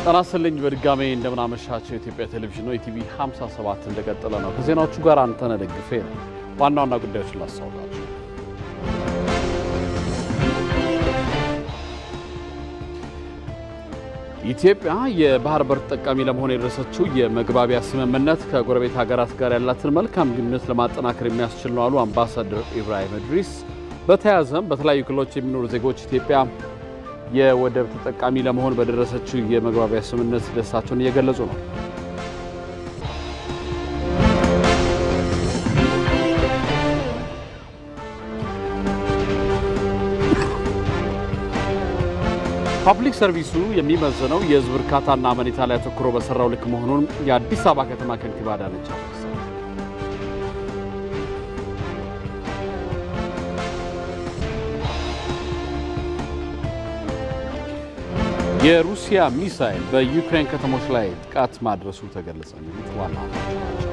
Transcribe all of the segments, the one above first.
ጤና ይስጥልኝ በድጋሜ እንደምናመሻቸው የኢትዮጵያ ቴሌቪዥን ነው። ኢቲቪ 57 እንደቀጠለ ነው። ከዜናዎቹ ጋር አንተነህ ደግፌ ነው። ዋና ዋና ጉዳዮችን ላስታውቃችሁ። ኢትዮጵያ የባህር በር ተጠቃሚ ለመሆን የደረሰችው የመግባቢያ ስምምነት ከጎረቤት ሀገራት ጋር ያላትን መልካም ግንኙነት ለማጠናከር የሚያስችል ነው አሉ አምባሳደር ኢብራሂም እድሪስ። በተያያዘም በተለያዩ ክልሎች የሚኖሩ ዜጎች ኢትዮጵያ የወደብ ተጠቃሚ ለመሆን በደረሰችው የመግባቢያ ስምምነት ደስታቸውን እየገለጹ ነው። ፐብሊክ ሰርቪሱ የሚመዝነው የሕዝብ እርካታና አመኔታ ላይ አተኩሮ በሰራው ልክ መሆኑን የአዲስ አበባ ከተማ ከንቲባ አዳነች አቤቤ የሩሲያ ሚሳይል በዩክሬን ከተሞች ላይ ጥቃት ማድረሱ ተገለጸ። የሚሉት ዋና ናቸው።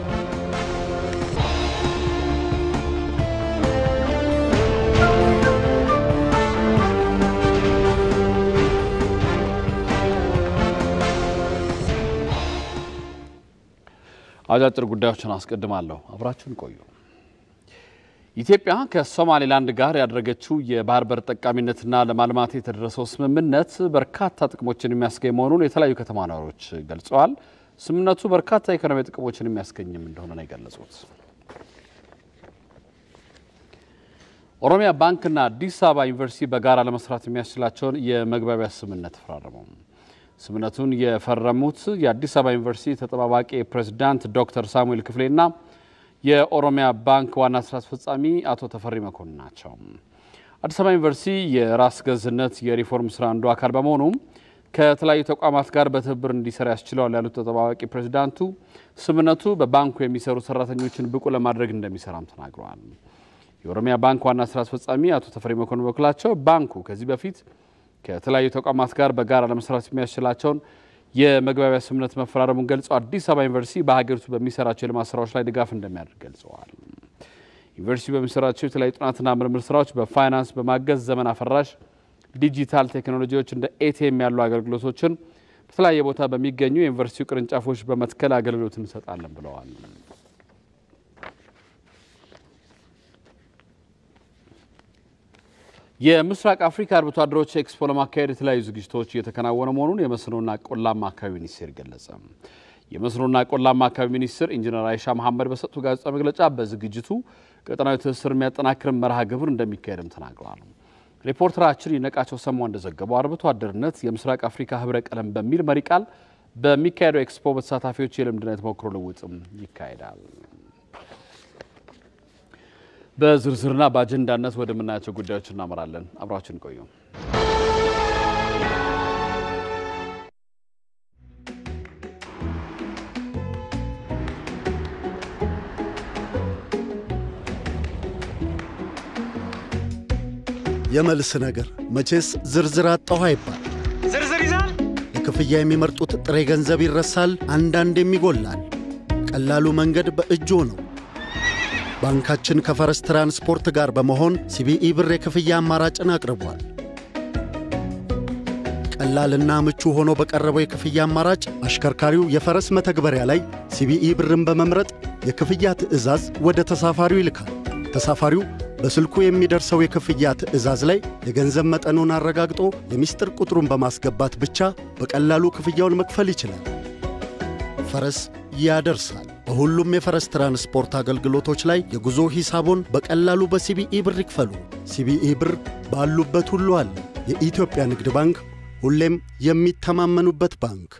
አጫጭር ጉዳዮችን አስቀድማለሁ። አብራችሁን ቆዩ። ኢትዮጵያ ከሶማሌላንድ ጋር ያደረገችው የባህር በር ጠቃሚነትና ለማልማት የተደረሰው ስምምነት በርካታ ጥቅሞችን የሚያስገኝ መሆኑን የተለያዩ ከተማ ነዋሪዎች ገልጸዋል። ስምምነቱ በርካታ ኢኮኖሚ ጥቅሞችን የሚያስገኝም እንደሆነ ነው የገለጹት። ኦሮሚያ ባንክና አዲስ አበባ ዩኒቨርሲቲ በጋራ ለመስራት የሚያስችላቸውን የመግባቢያ ስምምነት ተፈራረሙ። ስምምነቱን የፈረሙት የአዲስ አበባ ዩኒቨርሲቲ ተጠባባቂ ፕሬዝዳንት ዶክተር ሳሙኤል ክፍሌና የኦሮሚያ ባንክ ዋና ስራ አስፈጻሚ አቶ ተፈሪ መኮንን ናቸው። አዲስ አበባ ዩኒቨርሲቲ የራስ ገዝነት የሪፎርም ስራ አንዱ አካል በመሆኑም ከተለያዩ ተቋማት ጋር በትብብር እንዲሰራ ያስችለዋል ያሉት ተጠባባቂ ፕሬዝዳንቱ ስምምነቱ በባንኩ የሚሰሩ ሰራተኞችን ብቁ ለማድረግ እንደሚሰራም ተናግረዋል። የኦሮሚያ ባንክ ዋና ስራ አስፈጻሚ አቶ ተፈሪ መኮንን በኩላቸው ባንኩ ከዚህ በፊት ከተለያዩ ተቋማት ጋር በጋራ ለመስራት የሚያስችላቸውን የመግባቢያ ስምምነት መፈራረሙን ገልጸው አዲስ አበባ ዩኒቨርሲቲ በሀገሪቱ በሚሰራቸው የልማት ስራዎች ላይ ድጋፍ እንደሚያደርግ ገልጸዋል። ዩኒቨርሲቲ በሚሰራቸው የተለያዩ ጥናትና ምርምር ስራዎች በፋይናንስ በማገዝ ዘመን አፈራሽ ዲጂታል ቴክኖሎጂዎች እንደ ኤቲኤም ያሉ አገልግሎቶችን በተለያየ ቦታ በሚገኙ የዩኒቨርሲቲው ቅርንጫፎች በመትከል አገልግሎት እንሰጣለን ብለዋል። የምስራቅ አፍሪካ አርብቶ አደሮች ኤክስፖ ለማካሄድ የተለያዩ ዝግጅቶች እየተከናወነ መሆኑን የመስኖና ቆላማ አካባቢ ሚኒስቴር ገለጸ። የመስኖና ቆላማ አካባቢ ሚኒስትር ኢንጂነር አይሻ መሐመድ በሰጡ ጋዜጣዊ መግለጫ በዝግጅቱ ቀጠናዊ ትስስር የሚያጠናክር መርሃ ግብር እንደሚካሄድም ተናግረዋል። ሪፖርተራችን ይነቃቸው ሰማው እንደዘገበው አርብቶ አደርነት የምስራቅ አፍሪካ ህብረ ቀለም በሚል መሪ ቃል በሚካሄደው ኤክስፖ በተሳታፊዎች የልምድና የተሞክሮ ልውውጥም ይካሄዳል። በዝርዝርና በአጀንዳነት ወደምናያቸው ጉዳዮች እናመራለን። አብራችን ቆዩ። የመልስ ነገር መቼስ ዝርዝር አጣሁ አይባል። ዝርዝር ይዛል። ለክፍያ የሚመርጡት ጥሬ ገንዘብ ይረሳል፣ አንዳንዴም ይጎላል። ቀላሉ መንገድ በእጆ ነው። ባንካችን ከፈረስ ትራንስፖርት ጋር በመሆን ሲቢኢ ብር የክፍያ አማራጭን አቅርቧል። ቀላልና ምቹ ሆኖ በቀረበው የክፍያ አማራጭ አሽከርካሪው የፈረስ መተግበሪያ ላይ ሲቢኢ ብርን በመምረጥ የክፍያ ትዕዛዝ ወደ ተሳፋሪው ይልካል። ተሳፋሪው በስልኩ የሚደርሰው የክፍያ ትዕዛዝ ላይ የገንዘብ መጠኑን አረጋግጦ የምስጢር ቁጥሩን በማስገባት ብቻ በቀላሉ ክፍያውን መክፈል ይችላል። ፈረስ ያደርሳል። በሁሉም የፈረስ ትራንስፖርት አገልግሎቶች ላይ የጉዞ ሂሳቦን በቀላሉ በሲቢኢ ብር ይክፈሉ። ሲቢኢ ብር ባሉበት ሁሉ አለ። የኢትዮጵያ ንግድ ባንክ ሁሌም የሚተማመኑበት ባንክ።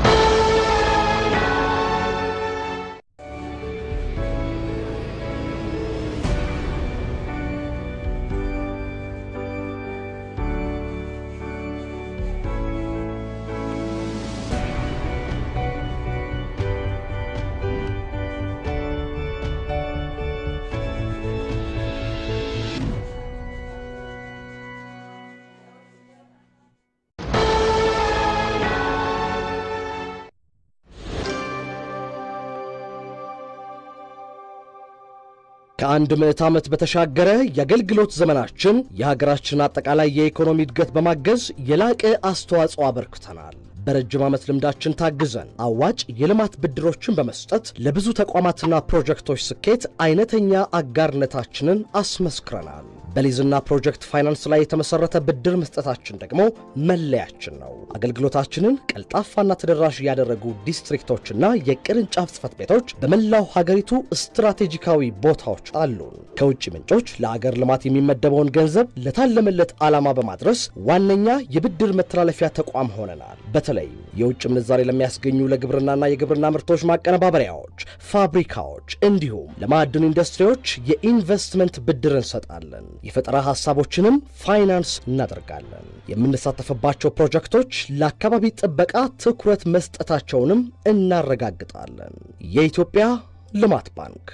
ከአንድ ምዕት ዓመት በተሻገረ የአገልግሎት ዘመናችን የሀገራችን አጠቃላይ የኢኮኖሚ እድገት በማገዝ የላቀ አስተዋጽኦ አበርክተናል። በረጅም ዓመት ልምዳችን ታግዘን አዋጭ የልማት ብድሮችን በመስጠት ለብዙ ተቋማትና ፕሮጀክቶች ስኬት አይነተኛ አጋርነታችንን አስመስክረናል። በሊዝና ፕሮጀክት ፋይናንስ ላይ የተመሰረተ ብድር መስጠታችን ደግሞ መለያችን ነው። አገልግሎታችንን ቀልጣፋና ተደራሽ ያደረጉ ዲስትሪክቶችና የቅርንጫፍ ጽሕፈት ቤቶች በመላው ሀገሪቱ ስትራቴጂካዊ ቦታዎች አሉን። ከውጭ ምንጮች ለአገር ልማት የሚመደበውን ገንዘብ ለታለመለት ዓላማ በማድረስ ዋነኛ የብድር መተላለፊያ ተቋም ሆነናል። በተለይ የውጭ ምንዛሬ ለሚያስገኙ ለግብርናና የግብርና ምርቶች ማቀነባበሪያዎች፣ ፋብሪካዎች እንዲሁም ለማዕድን ኢንዱስትሪዎች የኢንቨስትመንት ብድር እንሰጣለን። የፈጠራ ሐሳቦችንም ፋይናንስ እናደርጋለን። የምንሳተፍባቸው ፕሮጀክቶች ለአካባቢ ጥበቃ ትኩረት መስጠታቸውንም እናረጋግጣለን። የኢትዮጵያ ልማት ባንክ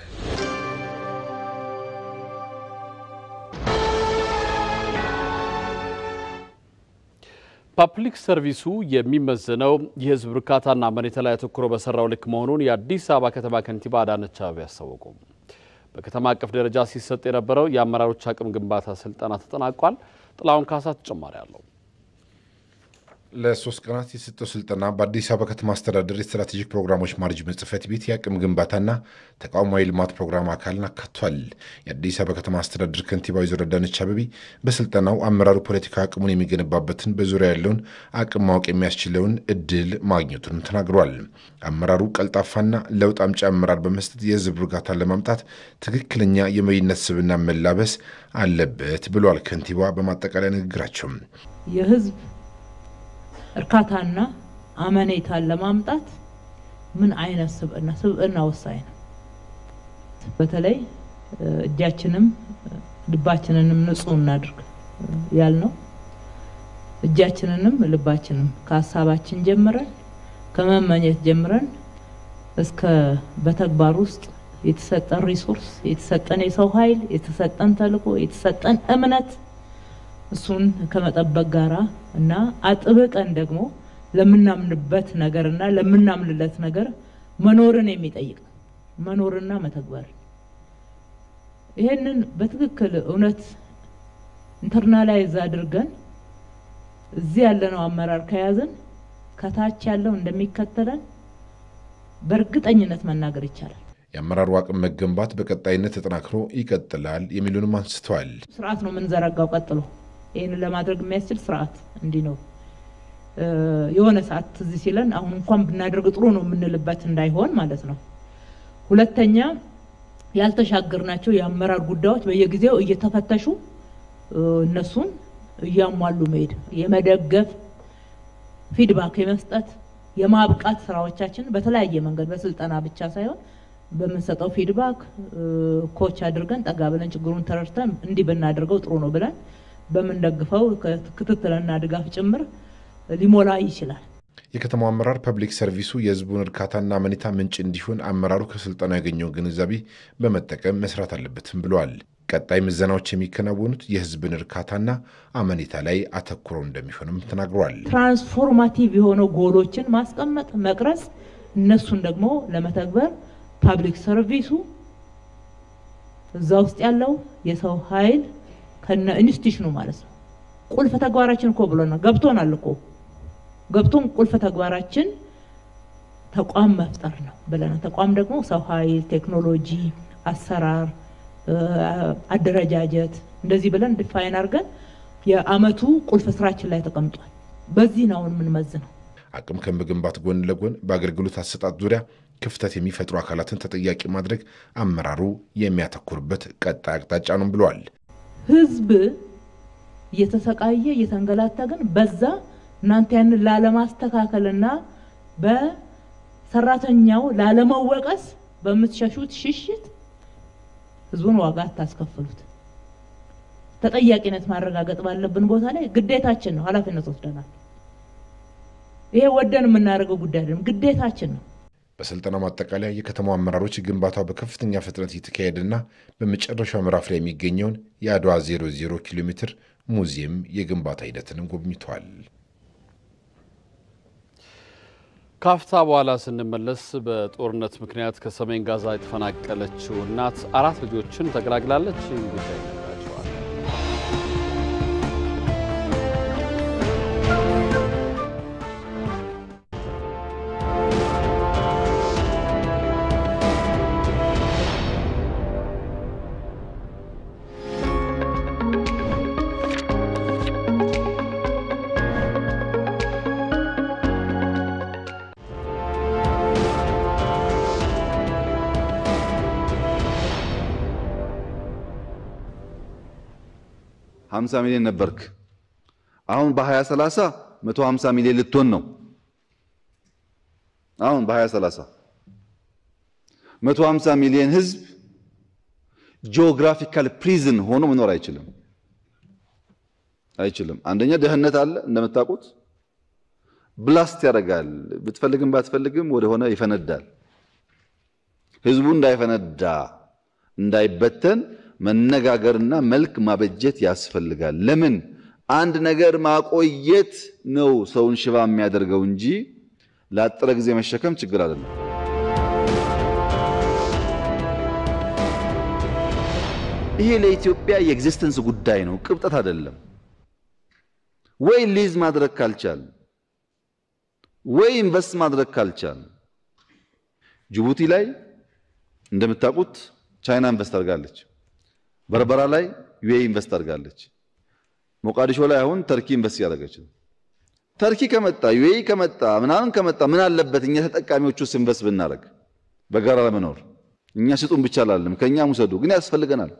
ፐብሊክ ሰርቪሱ የሚመዘነው የሕዝብ እርካታና መሬት ላይ አተኩሮ በሰራው ልክ መሆኑን የአዲስ አበባ ከተማ ከንቲባ አዳነች አቤቤ አስታወቁ። በከተማ አቀፍ ደረጃ ሲሰጥ የነበረው የአመራሮች አቅም ግንባታ ስልጠና ተጠናቋል። ጥላሁን ካሳ ተጨማሪ አለው። ለሶስት ቀናት የሰጠው ስልጠና በአዲስ አበባ ከተማ አስተዳደር የስትራቴጂክ ፕሮግራሞች ማኔጅመንት ጽሕፈት ቤት የአቅም ግንባታና ተቋማዊ ልማት ፕሮግራም አካልን አካቷል። የአዲስ አበባ ከተማ አስተዳደር ከንቲባ ወይዘሮ አዳነች አቤቤ በስልጠናው አመራሩ ፖለቲካ አቅሙን የሚገነባበትን በዙሪያ ያለውን አቅም ማወቅ የሚያስችለውን እድል ማግኘቱንም ተናግሯል። አመራሩ ቀልጣፋና ለውጥ አምጪ አመራር በመስጠት የህዝብ እርጋታን ለማምጣት ትክክለኛ የመሪነት ስብዕና መላበስ አለበት ብሏል ከንቲባ በማጠቃለያ ንግግራቸው የህዝብ እርካታና አመኔታን ለማምጣት ምን አይነት ስብዕና ስብዕና ወሳኝ ነው። በተለይ እጃችንም ልባችንንም ንጹህ እናድርግ ያልነው እጃችንንም ልባችንም ከሀሳባችን ጀምረን ከመመኘት ጀምረን እስከ በተግባር ውስጥ የተሰጠን ሪሶርስ የተሰጠን የሰው ኃይል የተሰጠን ተልዕኮ የተሰጠን እምነት እሱን ከመጠበቅ ጋራ እና አጥብቀን ደግሞ ለምናምንበት ነገር እና ለምናምንለት ነገር መኖርን የሚጠይቅ ነው። መኖርና መተግበር ይሄንን በትክክል እውነት ኢንተርናላይዝ አድርገን እዚህ ያለነው አመራር ከያዝን ከታች ያለው እንደሚከተለን በእርግጠኝነት መናገር ይቻላል። የአመራሩ አቅም መገንባት በቀጣይነት ተጠናክሮ ይቀጥላል የሚሉንም አንስተዋል። ስርዓት ነው የምንዘረጋው ቀጥሎ ይህንን ለማድረግ የሚያስችል ስርዓት እንዲኖር የሆነ ሰዓት ትዝ ሲለን አሁን እንኳን ብናደርግ ጥሩ ነው የምንልበት እንዳይሆን ማለት ነው። ሁለተኛ ያልተሻገርናቸው የአመራር ጉዳዮች በየጊዜው እየተፈተሹ እነሱን እያሟሉ መሄድ፣ የመደገፍ ፊድባክ የመስጠት የማብቃት ስራዎቻችን በተለያየ መንገድ በስልጠና ብቻ ሳይሆን በምንሰጠው ፊድባክ ኮች አድርገን ጠጋ ብለን ችግሩን ተረድተን እንዲህ ብናደርገው ጥሩ ነው ብለን በምንደግፈው ክትትልና ድጋፍ ጭምር ሊሞላ ይችላል። የከተማው አመራር ፐብሊክ ሰርቪሱ የሕዝቡን እርካታና አመኔታ ምንጭ እንዲሆን አመራሩ ከስልጠናው ያገኘውን ግንዛቤ በመጠቀም መስራት አለበትም ብለዋል። ቀጣይ ምዘናዎች የሚከናወኑት የሕዝብን እርካታና አመኔታ ላይ አተኩረው እንደሚሆንም ተናግረዋል። ትራንስፎርማቲቭ የሆነው ጎሎችን ማስቀመጥ፣ መቅረጽ፣ እነሱን ደግሞ ለመተግበር ፐብሊክ ሰርቪሱ እዛ ውስጥ ያለው የሰው ኃይል ከነ ኢንስቲትዩሽኑ ማለት ነው። ቁልፍ ተግባራችን እኮ ብሎናል፣ ገብቶናል እኮ ገብቶን ቁልፍ ተግባራችን ተቋም መፍጠር ነው ብለናል። ተቋም ደግሞ ሰው ኃይል፣ ቴክኖሎጂ፣ አሰራር፣ አደረጃጀት እንደዚህ ብለን ዲፋይን አድርገን የአመቱ ቁልፍ ስራችን ላይ ተቀምጧል። በዚህ ነው የምንመዝነው። አቅም ከመገንባት ጎን ለጎን በአገልግሎት አሰጣጥ ዙሪያ ክፍተት የሚፈጥሩ አካላትን ተጠያቂ ማድረግ አመራሩ የሚያተኩርበት ቀጣይ አቅጣጫ ነው ብለዋል። ህዝብ እየተሰቃየ እየተንገላታ ግን በዛ እናንተ ያንን ላለማስተካከልና በሰራተኛው ላለመወቀስ በምትሸሹት ሽሽት ህዝቡን ዋጋ አታስከፍሉት። ተጠያቂነት ማረጋገጥ ባለብን ቦታ ላይ ግዴታችን ነው፣ ኃላፊነት ወስደናል። ይሄ ወደን የምናደርገው ጉዳይ አይደለም፣ ግዴታችን ነው። በስልጠናው ማጠቃለያ የከተማው አመራሮች ግንባታው በከፍተኛ ፍጥነት እየተካሄደና በመጨረሻው ምዕራፍ ላይ የሚገኘውን የአድዋ 00 ኪሎ ሜትር ሙዚየም የግንባታ ሂደትንም ጎብኝተዋል። ካፍታ በኋላ ስንመለስ በጦርነት ምክንያት ከሰሜን ጋዛ የተፈናቀለችው እናት አራት ልጆችን ተገላግላለች። ይህን ጉዳይ ይነግራቸዋል። 50 ሚሊዮን ነበርክ። አሁን በ2030 150 ሚሊዮን ልትሆን ነው። አሁን በ2030 150 ሚሊዮን ህዝብ ጂኦግራፊካል ፕሪዝን ሆኖ መኖር አይችልም አይችልም። አንደኛ ድህነት አለ እንደምታውቁት፣ ብላስት ያደርጋል። ብትፈልግም ባትፈልግም ወደሆነ ይፈነዳል። ህዝቡ እንዳይፈነዳ እንዳይበተን መነጋገርና መልክ ማበጀት ያስፈልጋል። ለምን አንድ ነገር ማቆየት ነው ሰውን ሽባ የሚያደርገው እንጂ ለአጠረ ጊዜ መሸከም ችግር አይደለም። ይሄ ለኢትዮጵያ የኤግዚስተንስ ጉዳይ ነው፣ ቅብጠት አይደለም። ወይ ሊዝ ማድረግ ካልቻል ወይ ኢንቨስት ማድረግ ካልቻል ጅቡቲ ላይ እንደምታውቁት ቻይና ኢንቨስት አድርጋለች። በርበራ ላይ ዩኤኢ ኢንቨስት አድርጋለች። ሞቃዲሾ ላይ አሁን ተርኪ ኢንቨስት እያደረገች ነው። ተርኪ ከመጣ ዩኤኢ ከመጣ ምናምን ከመጣ ምን አለበት እኛ ተጠቃሚዎቹ ውስጥ ኢንቨስት ብናደርግ በጋራ ለመኖር እኛ ስጡን ብቻ አላለም፣ ከእኛም ውሰዱ፣ ግን ያስፈልገናል።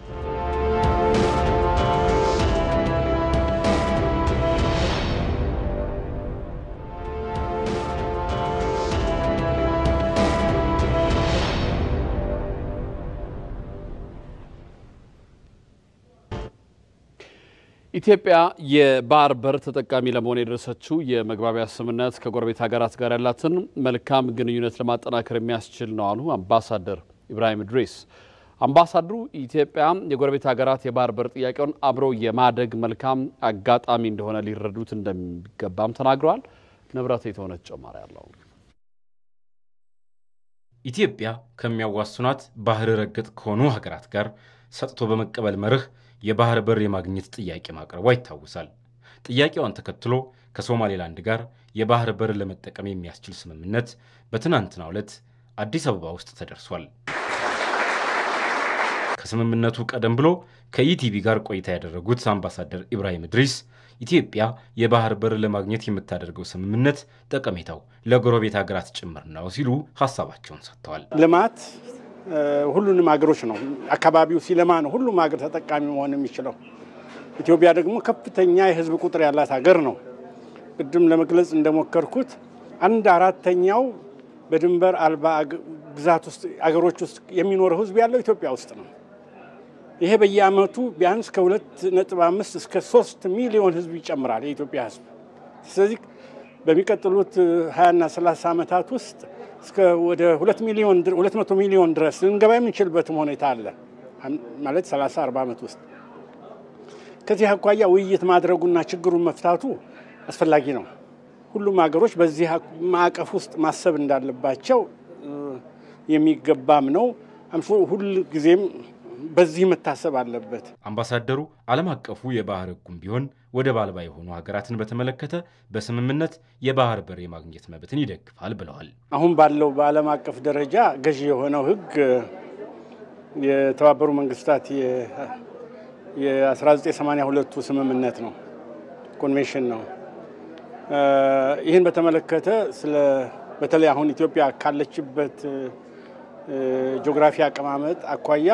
ኢትዮጵያ የባህር በር ተጠቃሚ ለመሆን የደረሰችው የመግባቢያ ስምምነት ከጎረቤት ሀገራት ጋር ያላትን መልካም ግንኙነት ለማጠናከር የሚያስችል ነው አሉ አምባሳደር ኢብራሂም ድሬስ። አምባሳደሩ ኢትዮጵያ የጎረቤት ሀገራት የባህር በር ጥያቄውን አብረው የማደግ መልካም አጋጣሚ እንደሆነ ሊረዱት እንደሚገባም ተናግረዋል። ንብረት የተሆነ ተጨማሪ አለው። ኢትዮጵያ ከሚያዋስኗት ባህር ረገጥ ከሆኑ ሀገራት ጋር ሰጥቶ በመቀበል መርህ የባህር በር የማግኘት ጥያቄ ማቅረቧ ይታወሳል። ጥያቄዋን ተከትሎ ከሶማሌላንድ ጋር የባህር በር ለመጠቀም የሚያስችል ስምምነት በትናንትናው ዕለት አዲስ አበባ ውስጥ ተደርሷል። ከስምምነቱ ቀደም ብሎ ከኢቲቪ ጋር ቆይታ ያደረጉት አምባሳደር ኢብራሂም ድሪስ ኢትዮጵያ የባህር በር ለማግኘት የምታደርገው ስምምነት ጠቀሜታው ለጎረቤት ሀገራት ጭምር ነው ሲሉ ሀሳባቸውን ሰጥተዋል። ልማት ሁሉንም ሀገሮች ነው። አካባቢው ሲለማ ነው ሁሉም ሀገር ተጠቃሚ መሆን የሚችለው። ኢትዮጵያ ደግሞ ከፍተኛ የሕዝብ ቁጥር ያላት ሀገር ነው። ቅድም ለመግለጽ እንደሞከርኩት አንድ አራተኛው በድንበር አልባ ግዛት ውስጥ አገሮች ውስጥ የሚኖረው ሕዝብ ያለው ኢትዮጵያ ውስጥ ነው። ይሄ በየዓመቱ ቢያንስ ከሁለት ነጥብ አምስት እስከ ሶስት ሚሊዮን ሕዝብ ይጨምራል የኢትዮጵያ ሕዝብ። ስለዚህ በሚቀጥሉት ሀያና ሰላሳ ዓመታት ውስጥ እስከ ወደ ሁለት ሚሊዮን ሁለት መቶ ሚሊዮን ድረስ ልንገባ የምንችልበትም ሁኔታ አለ ማለት 30 40 ዓመት ውስጥ ከዚህ አኳያ ውይይት ማድረጉና ችግሩን መፍታቱ አስፈላጊ ነው። ሁሉም ሀገሮች በዚህ ማዕቀፍ ውስጥ ማሰብ እንዳለባቸው የሚገባም ነው። ሁል ጊዜም በዚህ መታሰብ አለበት። አምባሳደሩ ዓለም አቀፉ የባህር ሕጉም ቢሆን ወደብ አልባ የሆኑ ሀገራትን በተመለከተ በስምምነት የባህር በር የማግኘት መብትን ይደግፋል ብለዋል። አሁን ባለው በዓለም አቀፍ ደረጃ ገዢ የሆነው ሕግ የተባበሩ መንግስታት የ1982ቱ ስምምነት ነው፣ ኮንቬንሽን ነው። ይህን በተመለከተ ስለ በተለይ አሁን ኢትዮጵያ ካለችበት ጂኦግራፊ አቀማመጥ አኳያ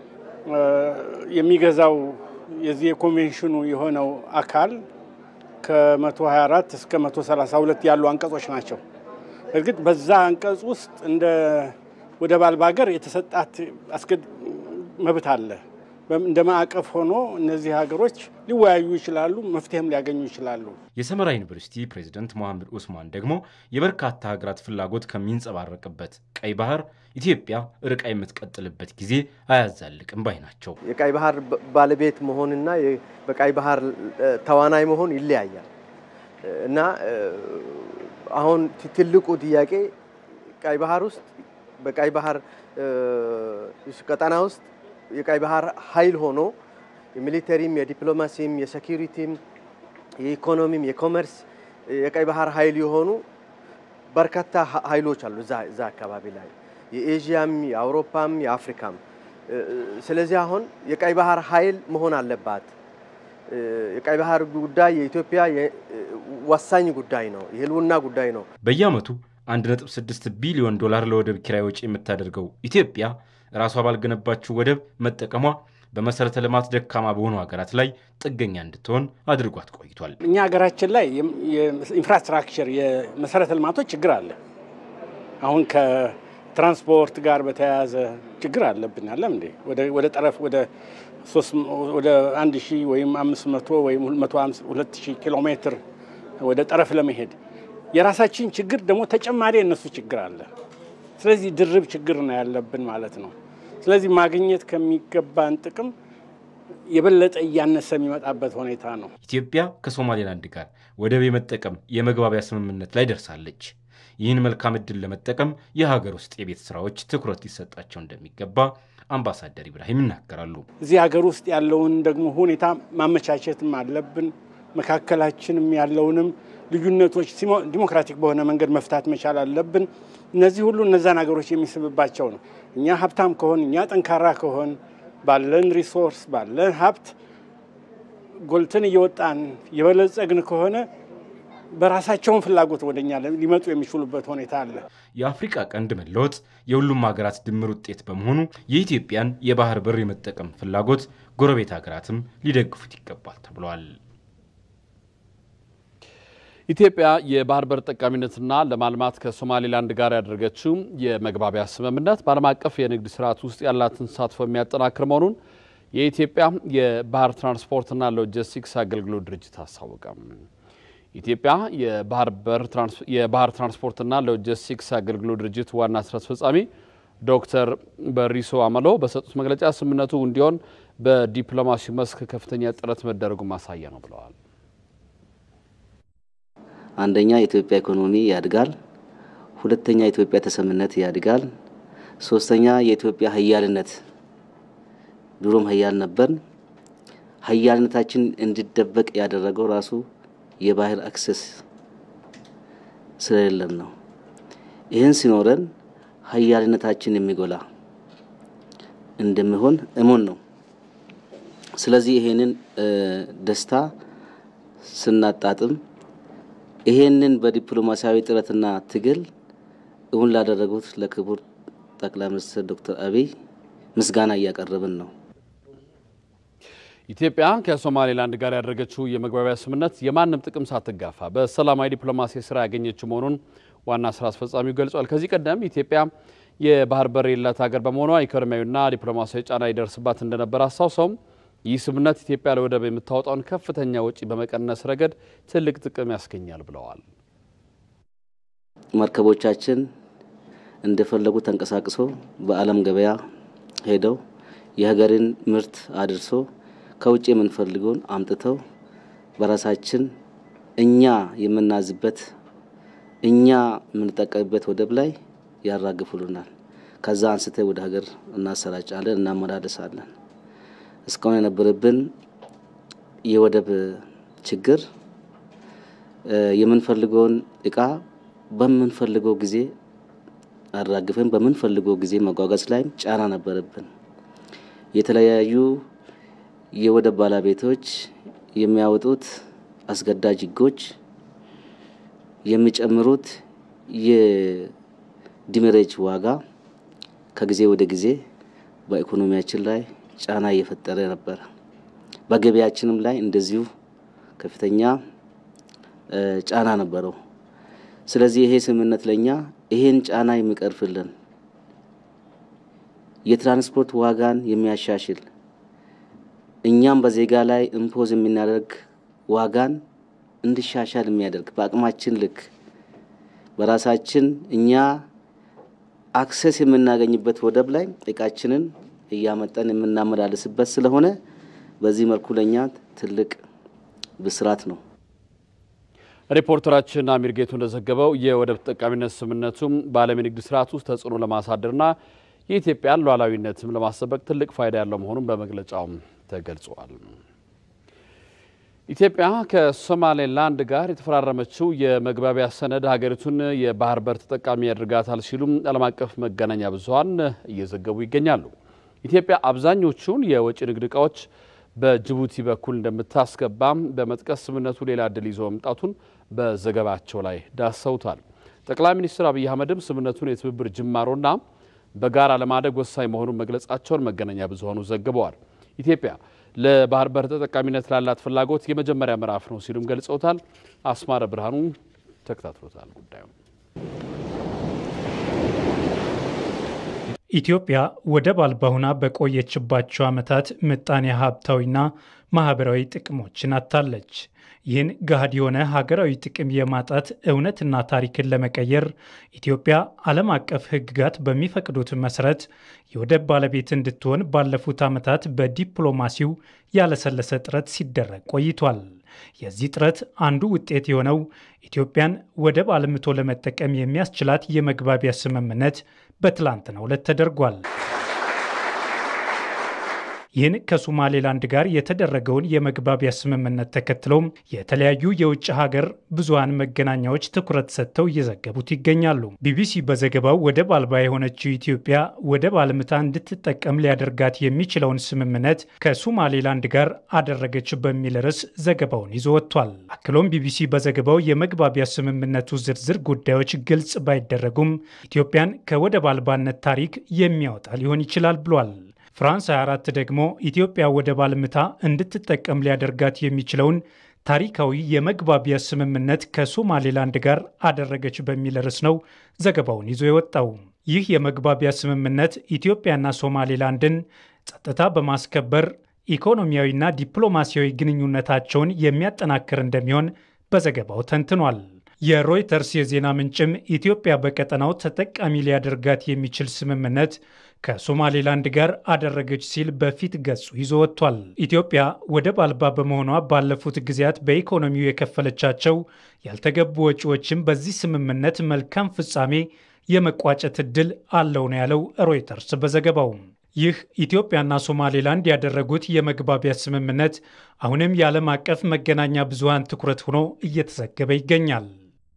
የሚገዛው የዚህ የኮንቬንሽኑ የሆነው አካል ከ124 እስከ 132 ያሉ አንቀጾች ናቸው። እርግጥ በዛ አንቀጽ ውስጥ እንደ ወደብ አልባ ሀገር የተሰጣት መብት አለ። እንደ ማዕቀፍ ሆኖ እነዚህ ሀገሮች ሊወያዩ ይችላሉ፣ መፍትሄም ሊያገኙ ይችላሉ። የሰመራ ዩኒቨርሲቲ ፕሬዚደንት መሐመድ ኡስማን ደግሞ የበርካታ ሀገራት ፍላጎት ከሚንጸባረቅበት ቀይ ባህር ኢትዮጵያ ርቃ የምትቀጥልበት ጊዜ አያዛልቅም ባይ ናቸው። የቀይ ባህር ባለቤት መሆንና በቀይ ባህር ተዋናይ መሆን ይለያያል እና አሁን ትልቁ ጥያቄ ቀይ ባህር ውስጥ በቀይ ባህር ቀጠና ውስጥ የቀይ ባህር ኃይል ሆኖ የሚሊተሪም፣ የዲፕሎማሲም፣ የሴኪሪቲም፣ የኢኮኖሚም፣ የኮመርስ የቀይ ባህር ኃይል የሆኑ በርካታ ኃይሎች አሉ እዛ አካባቢ ላይ የኤዥያም፣ የአውሮፓም፣ የአፍሪካም። ስለዚህ አሁን የቀይ ባህር ኃይል መሆን አለባት። የቀይ ባህር ጉዳይ የኢትዮጵያ ወሳኝ ጉዳይ ነው፣ የህልውና ጉዳይ ነው። በየዓመቱ 1.6 ቢሊዮን ዶላር ለወደብ ኪራይ ወጪ የምታደርገው ኢትዮጵያ ራሷ ባልገነባችው ወደብ መጠቀሟ በመሰረተ ልማት ደካማ በሆኑ ሀገራት ላይ ጥገኛ እንድትሆን አድርጓት ቆይቷል። እኛ ሀገራችን ላይ የኢንፍራስትራክቸር የመሰረተ ልማቶች ችግር አለ። አሁን ከትራንስፖርት ጋር በተያያዘ ችግር አለብን። አለም እንዴ ወደ ጠረፍ ወደ አንድ ሺህ ወይም አምስት መቶ ወይም ሁለት ሺህ ኪሎ ሜትር ወደ ጠረፍ ለመሄድ የራሳችን ችግር ደግሞ ተጨማሪ የእነሱ ችግር አለ። ስለዚህ ድርብ ችግር ነው ያለብን ማለት ነው። ስለዚህ ማግኘት ከሚገባን ጥቅም የበለጠ እያነሰ የሚመጣበት ሁኔታ ነው። ኢትዮጵያ ከሶማሌላንድ ጋር ወደብ የመጠቀም የመግባቢያ ስምምነት ላይ ደርሳለች። ይህን መልካም ዕድል ለመጠቀም የሀገር ውስጥ የቤት ስራዎች ትኩረት ሊሰጣቸው እንደሚገባ አምባሳደር ኢብራሂም ይናገራሉ። እዚህ ሀገር ውስጥ ያለውን ደግሞ ሁኔታ ማመቻቸትም አለብን። መካከላችንም ያለውንም ልዩነቶች ዲሞክራቲክ በሆነ መንገድ መፍታት መቻል አለብን። እነዚህ ሁሉ እነዛን ሀገሮች የሚስብባቸው ነው። እኛ ሀብታም ከሆን እኛ ጠንካራ ከሆን ባለን ሪሶርስ ባለን ሀብት ጎልተን እየወጣን የበለጸግን ከሆነ በራሳቸውን ፍላጎት ወደኛ ሊመጡ የሚችሉበት ሁኔታ አለ። የአፍሪቃ ቀንድ መለወጥ የሁሉም ሀገራት ድምር ውጤት በመሆኑ የኢትዮጵያን የባህር በር የመጠቀም ፍላጎት ጎረቤት ሀገራትም ሊደግፉት ይገባል ተብሏል። ኢትዮጵያ የባህር በር ጠቃሚነትና ለማልማት ከሶማሌላንድ ጋር ያደረገችው የመግባቢያ ስምምነት በዓለም አቀፍ የንግድ ስርዓት ውስጥ ያላትን ተሳትፎ የሚያጠናክር መሆኑን የኢትዮጵያ የባህር ትራንስፖርትና ሎጂስቲክስ አገልግሎት ድርጅት አስታወቀ። ኢትዮጵያ የባህር ትራንስፖርትና ሎጂስቲክስ አገልግሎት ድርጅት ዋና ስራ አስፈጻሚ ዶክተር በሪሶ አመሎ በሰጡት መግለጫ ስምምነቱ እንዲሆን በዲፕሎማሲው መስክ ከፍተኛ ጥረት መደረጉ ማሳያ ነው ብለዋል። አንደኛ የኢትዮጵያ ኢኮኖሚ ያድጋል። ሁለተኛ የኢትዮጵያ ተሰምነት ያድጋል። ሶስተኛ የኢትዮጵያ ሀያልነት ድሮም ሀያል ነበር። ሀያልነታችን እንዲደበቅ ያደረገው ራሱ የባህር አክሰስ ስለሌለን ነው። ይህን ሲኖረን ሀያልነታችን የሚጎላ እንደሚሆን እሙን ነው። ስለዚህ ይሄንን ደስታ ስናጣጥም ይሄንን በዲፕሎማሲያዊ ጥረትና ትግል እውን ላደረጉት ለክቡር ጠቅላይ ሚኒስትር ዶክተር አብይ ምስጋና እያቀረብን ነው። ኢትዮጵያ ከሶማሌላንድ ጋር ያደረገችው የመግባቢያ ስምምነት የማንም ጥቅም ሳትጋፋ በሰላማዊ ዲፕሎማሲ ስራ ያገኘችው መሆኑን ዋና ስራ አስፈጻሚው ገልጿል። ከዚህ ቀደም ኢትዮጵያ የባህር በር የሌላት ሀገር በመሆኗ ኢኮኖሚያዊና ዲፕሎማሲያዊ ጫና ይደርስባት እንደነበር አስታውሰውም ይህ ስምምነት ኢትዮጵያ ለወደብ የምታወጣውን ከፍተኛ ወጪ በመቀነስ ረገድ ትልቅ ጥቅም ያስገኛል ብለዋል። መርከቦቻችን እንደፈለጉ ተንቀሳቅሶ በዓለም ገበያ ሄደው የሀገርን ምርት አድርሶ ከውጭ የምንፈልገውን አምጥተው በራሳችን እኛ የምናዝበት እኛ የምንጠቀምበት ወደብ ላይ ያራግፉልናል። ከዛ አንስተ ወደ ሀገር እናሰራጫለን፣ እናመላለሳለን። እስካሁን የነበረብን የወደብ ችግር የምንፈልገውን እቃ በምንፈልገው ጊዜ አራግፈን በምንፈልገው ጊዜ መጓጓዝ ላይም ጫና ነበረብን። የተለያዩ የወደብ ባለቤቶች የሚያወጡት አስገዳጅ ሕጎች የሚጨምሩት የዲሜሬጅ ዋጋ ከጊዜ ወደ ጊዜ በኢኮኖሚያችን ላይ ጫና እየፈጠረ ነበረ። በገበያችንም ላይ እንደዚሁ ከፍተኛ ጫና ነበረው። ስለዚህ ይሄ ስምምነት ለኛ ይሄን ጫና የሚቀርፍልን የትራንስፖርት ዋጋን የሚያሻሽል እኛም በዜጋ ላይ ኢምፖዝ የምናደርግ ዋጋን እንዲሻሻል የሚያደርግ በአቅማችን ልክ በራሳችን እኛ አክሰስ የምናገኝበት ወደብ ላይ እቃችንን እያመጠን የምናመላልስበት ስለሆነ በዚህ መልኩ ለኛ ትልቅ ብስራት ነው። ሪፖርተራችን አሚር ጌቱ እንደዘገበው የወደብ ተጠቃሚነት ስምምነቱም በዓለም የንግድ ስርዓት ውስጥ ተጽዕኖ ለማሳደርና የኢትዮጵያን ሉዓላዊነትም ለማስጠበቅ ትልቅ ፋይዳ ያለው መሆኑን በመግለጫውም ተገልጿል። ኢትዮጵያ ከሶማሌላንድ ጋር የተፈራረመችው የመግባቢያ ሰነድ ሀገሪቱን የባህር በር ተጠቃሚ ያደርጋታል ሲሉም ዓለም አቀፍ መገናኛ ብዙኃን እየዘገቡ ይገኛሉ። ኢትዮጵያ አብዛኞቹን የወጪ ንግድ እቃዎች በጅቡቲ በኩል እንደምታስገባም በመጥቀስ ስምምነቱ ሌላ እድል ይዞ መምጣቱን በዘገባቸው ላይ ዳሰውታል። ጠቅላይ ሚኒስትር አብይ አህመድም ስምምነቱን የትብብር ጅማሮና በጋራ ለማደግ ወሳኝ መሆኑን መግለጻቸውን መገናኛ ብዙኃኑ ዘግበዋል። ኢትዮጵያ ለባህር በር ተጠቃሚነት ላላት ፍላጎት የመጀመሪያ ምዕራፍ ነው ሲሉም ገልጸውታል። አስማረ ብርሃኑ ተከታትሎታል ጉዳዩ ኢትዮጵያ ወደብ አልባ ሆና በቆየችባቸው ዓመታት ምጣኔ ሀብታዊና ማህበራዊ ጥቅሞችን አጥታለች። ይህን ገሃድ የሆነ ሀገራዊ ጥቅም የማጣት እውነትና ታሪክን ለመቀየር ኢትዮጵያ ዓለም አቀፍ ሕግጋት በሚፈቅዱት መሰረት የወደብ ባለቤት እንድትሆን ባለፉት ዓመታት በዲፕሎማሲው ያለሰለሰ ጥረት ሲደረግ ቆይቷል። የዚህ ጥረት አንዱ ውጤት የሆነው ኢትዮጵያን ወደብ አልምቶ ለመጠቀም የሚያስችላት የመግባቢያ ስምምነት በትላንትናው ዕለት ተደርጓል። ይህን ከሶማሌላንድ ጋር የተደረገውን የመግባቢያ ስምምነት ተከትሎም የተለያዩ የውጭ ሀገር ብዙሃን መገናኛዎች ትኩረት ሰጥተው እየዘገቡት ይገኛሉ። ቢቢሲ በዘገባው ወደብ አልባ የሆነችው ኢትዮጵያ ወደብ አልምታ እንድትጠቀም ሊያደርጋት የሚችለውን ስምምነት ከሶማሌላንድ ጋር አደረገች በሚል ርዕስ ዘገባውን ይዞ ወጥቷል። አክሎም ቢቢሲ በዘገባው የመግባቢያ ስምምነቱ ዝርዝር ጉዳዮች ግልጽ ባይደረጉም ኢትዮጵያን ከወደብ አልባነት ታሪክ የሚያወጣ ሊሆን ይችላል ብሏል። ፍራንስ 24 ደግሞ ኢትዮጵያ ወደብ አልምታ እንድትጠቀም ሊያደርጋት የሚችለውን ታሪካዊ የመግባቢያ ስምምነት ከሶማሌላንድ ጋር አደረገች በሚል ርዕስ ነው ዘገባውን ይዞ የወጣው። ይህ የመግባቢያ ስምምነት ኢትዮጵያና ሶማሌላንድን ጸጥታ በማስከበር ኢኮኖሚያዊና ዲፕሎማሲያዊ ግንኙነታቸውን የሚያጠናክር እንደሚሆን በዘገባው ተንትኗል። የሮይተርስ የዜና ምንጭም ኢትዮጵያ በቀጠናው ተጠቃሚ ሊያደርጋት የሚችል ስምምነት ከሶማሌላንድ ጋር አደረገች ሲል በፊት ገጹ ይዞ ወጥቷል። ኢትዮጵያ ወደብ አልባ በመሆኗ ባለፉት ጊዜያት በኢኮኖሚው የከፈለቻቸው ያልተገቡ ወጪዎችም በዚህ ስምምነት መልካም ፍጻሜ የመቋጨት ዕድል አለው ነው ያለው ሮይተርስ በዘገባው። ይህ ኢትዮጵያና ሶማሌላንድ ያደረጉት የመግባቢያ ስምምነት አሁንም የዓለም አቀፍ መገናኛ ብዙሃን ትኩረት ሆኖ እየተዘገበ ይገኛል።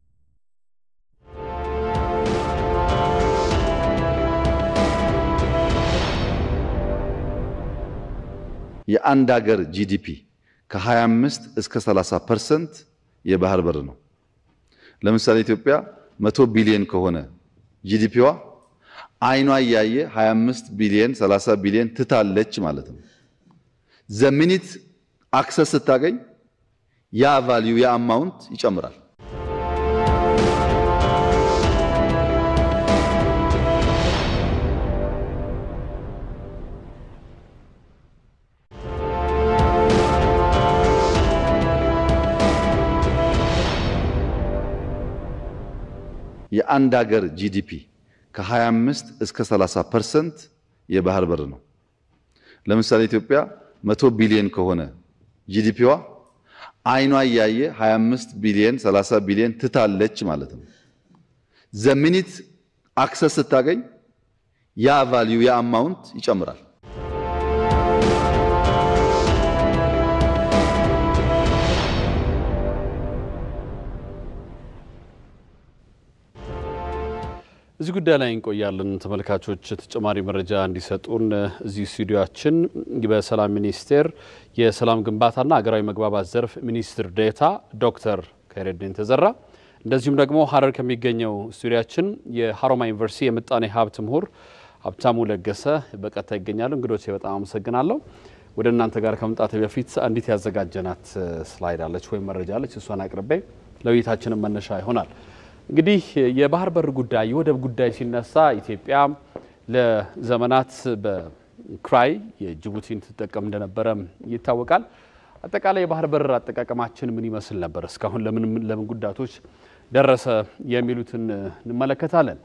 የአንድ ሀገር ጂዲፒ ከ25 እስከ 30 ፐርሰንት የባህር በር ነው። ለምሳሌ ኢትዮጵያ 100 ቢሊዮን ከሆነ ጂዲፒዋ አይኗ እያየ 25 ቢሊዮን 30 ቢሊዮን ትታለች ማለት ነው። ዘሚኒት አክሰስ ስታገኝ ያ ቫልዩ ያ አማውንት ይጨምራል። የአንድ ሀገር ጂዲፒ ከ25 እስከ 30 ፐርሰንት የባህር በር ነው። ለምሳሌ ኢትዮጵያ 100 ቢሊዮን ከሆነ ጂዲፒዋ አይኗ እያየ 25 ቢሊዮን 30 ቢሊዮን ትታለች ማለት ነው። ዘሚኒት አክሰስ ስታገኝ ያ ቫልዩ ያ አማውንት ይጨምራል። እዚህ ጉዳይ ላይ እንቆያለን። ተመልካቾች ተጨማሪ መረጃ እንዲሰጡን እዚህ ስቱዲዮችን በሰላም ሚኒስቴር የሰላም ግንባታና ሀገራዊ መግባባት ዘርፍ ሚኒስትር ዴኤታ ዶክተር ከይረዲን ተዘራ እንደዚሁም ደግሞ ሀረር ከሚገኘው ስቱዲያችን የሀሮማ ዩኒቨርሲቲ የምጣኔ ሀብት ምሁር ሀብታሙ ለገሰ በቀጥታ ይገኛሉ። እንግዶቼ በጣም አመሰግናለሁ። ወደ እናንተ ጋር ከመምጣት በፊት አንዲት ያዘጋጀናት ስላይድ አለች ወይም መረጃ አለች። እሷን አቅርቤ ለውይይታችንም መነሻ ይሆናል። እንግዲህ የባህር በር ጉዳይ የወደብ ጉዳይ ሲነሳ ኢትዮጵያ ለዘመናት በክራይ የጅቡቲን ትጠቀም እንደነበረ ይታወቃል። አጠቃላይ የባህር በር አጠቃቀማችን ምን ይመስል ነበር? እስካሁን ለምን ለምን ጉዳቶች ደረሰ? የሚሉትን እንመለከታለን።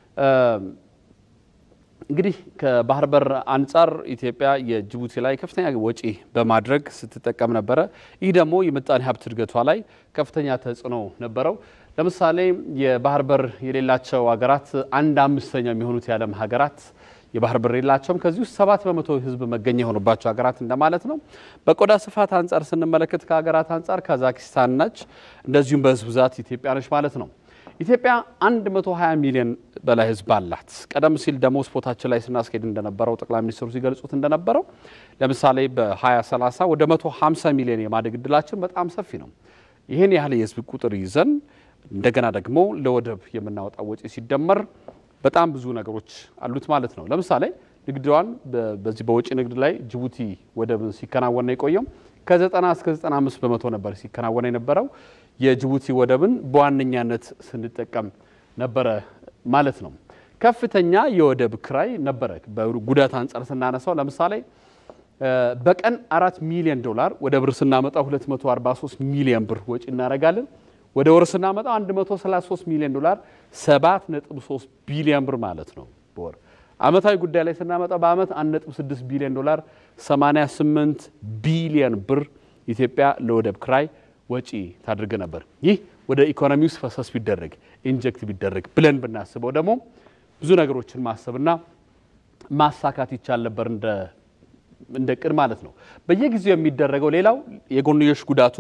እንግዲህ ከባህር በር አንጻር ኢትዮጵያ የጅቡቲ ላይ ከፍተኛ ወጪ በማድረግ ስትጠቀም ነበረ። ይህ ደግሞ የምጣኔ ሀብት እድገቷ ላይ ከፍተኛ ተጽዕኖ ነበረው። ለምሳሌ የባህር በር የሌላቸው ሀገራት አንድ አምስተኛ የሚሆኑት የዓለም ሀገራት የባህር በር የላቸውም። ከዚህ ውስጥ ሰባት በመቶ ሕዝብ መገኛ የሆኑባቸው ሀገራት እንደማለት ነው። በቆዳ ስፋት አንጻር ስንመለከት ከሀገራት አንጻር ካዛኪስታን ነች፣ እንደዚሁም በህዝብ ብዛት ኢትዮጵያ ነች ማለት ነው። ኢትዮጵያ 120 ሚሊዮን በላይ ህዝብ አላት። ቀደም ሲል ደግሞ ስፖታችን ላይ ስናስኬድ እንደነበረው ጠቅላይ ሚኒስትሩ ሲገልጹት እንደነበረው ለምሳሌ በ2030 ወደ 150 ሚሊዮን የማደግ እድላችን በጣም ሰፊ ነው። ይህን ያህል የህዝብ ቁጥር ይዘን እንደገና ደግሞ ለወደብ የምናወጣው ወጪ ሲደመር በጣም ብዙ ነገሮች አሉት ማለት ነው። ለምሳሌ ንግዷን በዚህ በውጭ ንግድ ላይ ጅቡቲ ወደብን ሲከናወን ነው የቆየው። ከ90 እስከ 95 በመቶ ነበር ሲከናወን የነበረው። የጅቡቲ ወደብን በዋነኛነት ስንጠቀም ነበረ ማለት ነው። ከፍተኛ የወደብ ክራይ ነበረ። በጉዳት አንጻር ስናነሳው ለምሳሌ በቀን አራት ሚሊዮን ዶላር ወደ ብር ስናመጣ 243 ሚሊዮን ብር ወጪ እናደርጋለን። ወደ ወር ስናመጣ 133 ሚሊዮን ዶላር 7.3 ቢሊዮን ብር ማለት ነው በወር። አመታዊ ጉዳይ ላይ ስናመጣ በአመት 1.6 ቢሊዮን ዶላር 88 ቢሊዮን ብር ኢትዮጵያ ለወደብ ክራይ ወጪ ታድርግ ነበር። ይህ ወደ ኢኮኖሚ ውስጥ ፈሰስ ቢደረግ ኢንጀክት ቢደረግ ብለን ብናስበው ደግሞ ብዙ ነገሮችን ማሰብና ማሳካት ይቻል ነበር እንደ እንደ ቅድ ማለት ነው። በየጊዜው የሚደረገው ሌላው የጎንዮሽ ጉዳቱ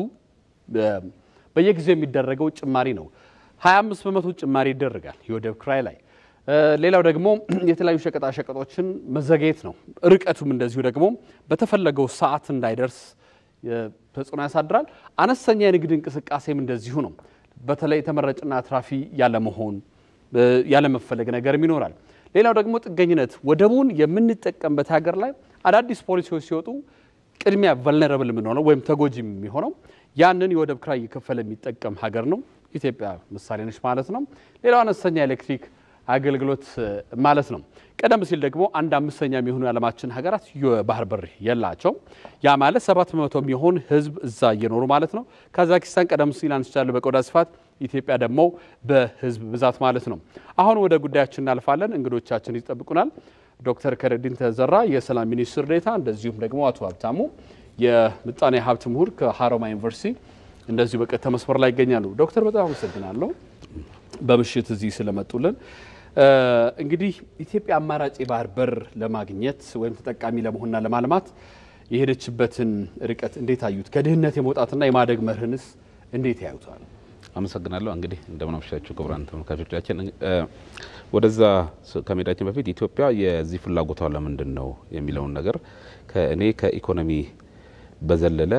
በየጊዜው የሚደረገው ጭማሪ ነው። 25 በመቶ ጭማሪ ይደረጋል የወደብ ክራይ ላይ። ሌላው ደግሞ የተለያዩ ሸቀጣሸቀጦችን መዘግየት ነው። ርቀቱም እንደዚሁ ደግሞ በተፈለገው ሰዓት እንዳይደርስ ተጽዕኖ ያሳድራል። አነስተኛ የንግድ እንቅስቃሴም እንደዚሁ ነው። በተለይ ተመራጭና አትራፊ ያለመሆን ያለመፈለግ ነገርም ይኖራል። ሌላው ደግሞ ጥገኝነት፣ ወደቡን የምንጠቀምበት ሀገር ላይ አዳዲስ ፖሊሲዎች ሲወጡ ቅድሚያ ቨልነረብል የምንሆነው ወይም ተጎጂ የሚሆነው ያንን የወደብ ክራይ እየከፈለ የሚጠቀም ሀገር ነው። ኢትዮጵያ ምሳሌ ነች ማለት ነው። ሌላው አነስተኛ ኤሌክትሪክ አገልግሎት ማለት ነው። ቀደም ሲል ደግሞ አንድ አምስተኛ የሚሆኑ የዓለማችን ሀገራት የባህር በር የላቸው። ያ ማለት ሰባት በመቶ የሚሆን ሕዝብ እዛ እየኖሩ ማለት ነው። ካዛኪስታን ቀደም ሲል አንስቻለሁ በቆዳ ስፋት፣ ኢትዮጵያ ደግሞ በሕዝብ ብዛት ማለት ነው። አሁን ወደ ጉዳያችን እናልፋለን። እንግዶቻችን ይጠብቁናል። ዶክተር ከረዲን ተዘራ የሰላም ሚኒስትር ዴኤታ፣ እንደዚሁም ደግሞ አቶ ሀብታሙ የምጣኔ ሀብት ምሁር ከሀሮማያ ዩኒቨርሲቲ እንደዚሁ በቀጥታ መስመር ላይ ይገኛሉ። ዶክተር በጣም አመሰግናለሁ በምሽት እዚህ ስለመጡልን። እንግዲህ ኢትዮጵያ አማራጭ የባህር በር ለማግኘት ወይም ተጠቃሚ ለመሆንና ለማልማት የሄደችበትን ርቀት እንዴት አዩት? ከድህነት የመውጣትና የማደግ መርህንስ እንዴት ያዩታል? አመሰግናለሁ። እንግዲህ እንደምን አመሻችሁ ክቡራን ተመልካቾቻችን። ወደዛ ከመሄዳችን በፊት ኢትዮጵያ የዚህ ፍላጎቷ ለምንድን ነው የሚለውን ነገር ከእኔ ከኢኮኖሚ በዘለለ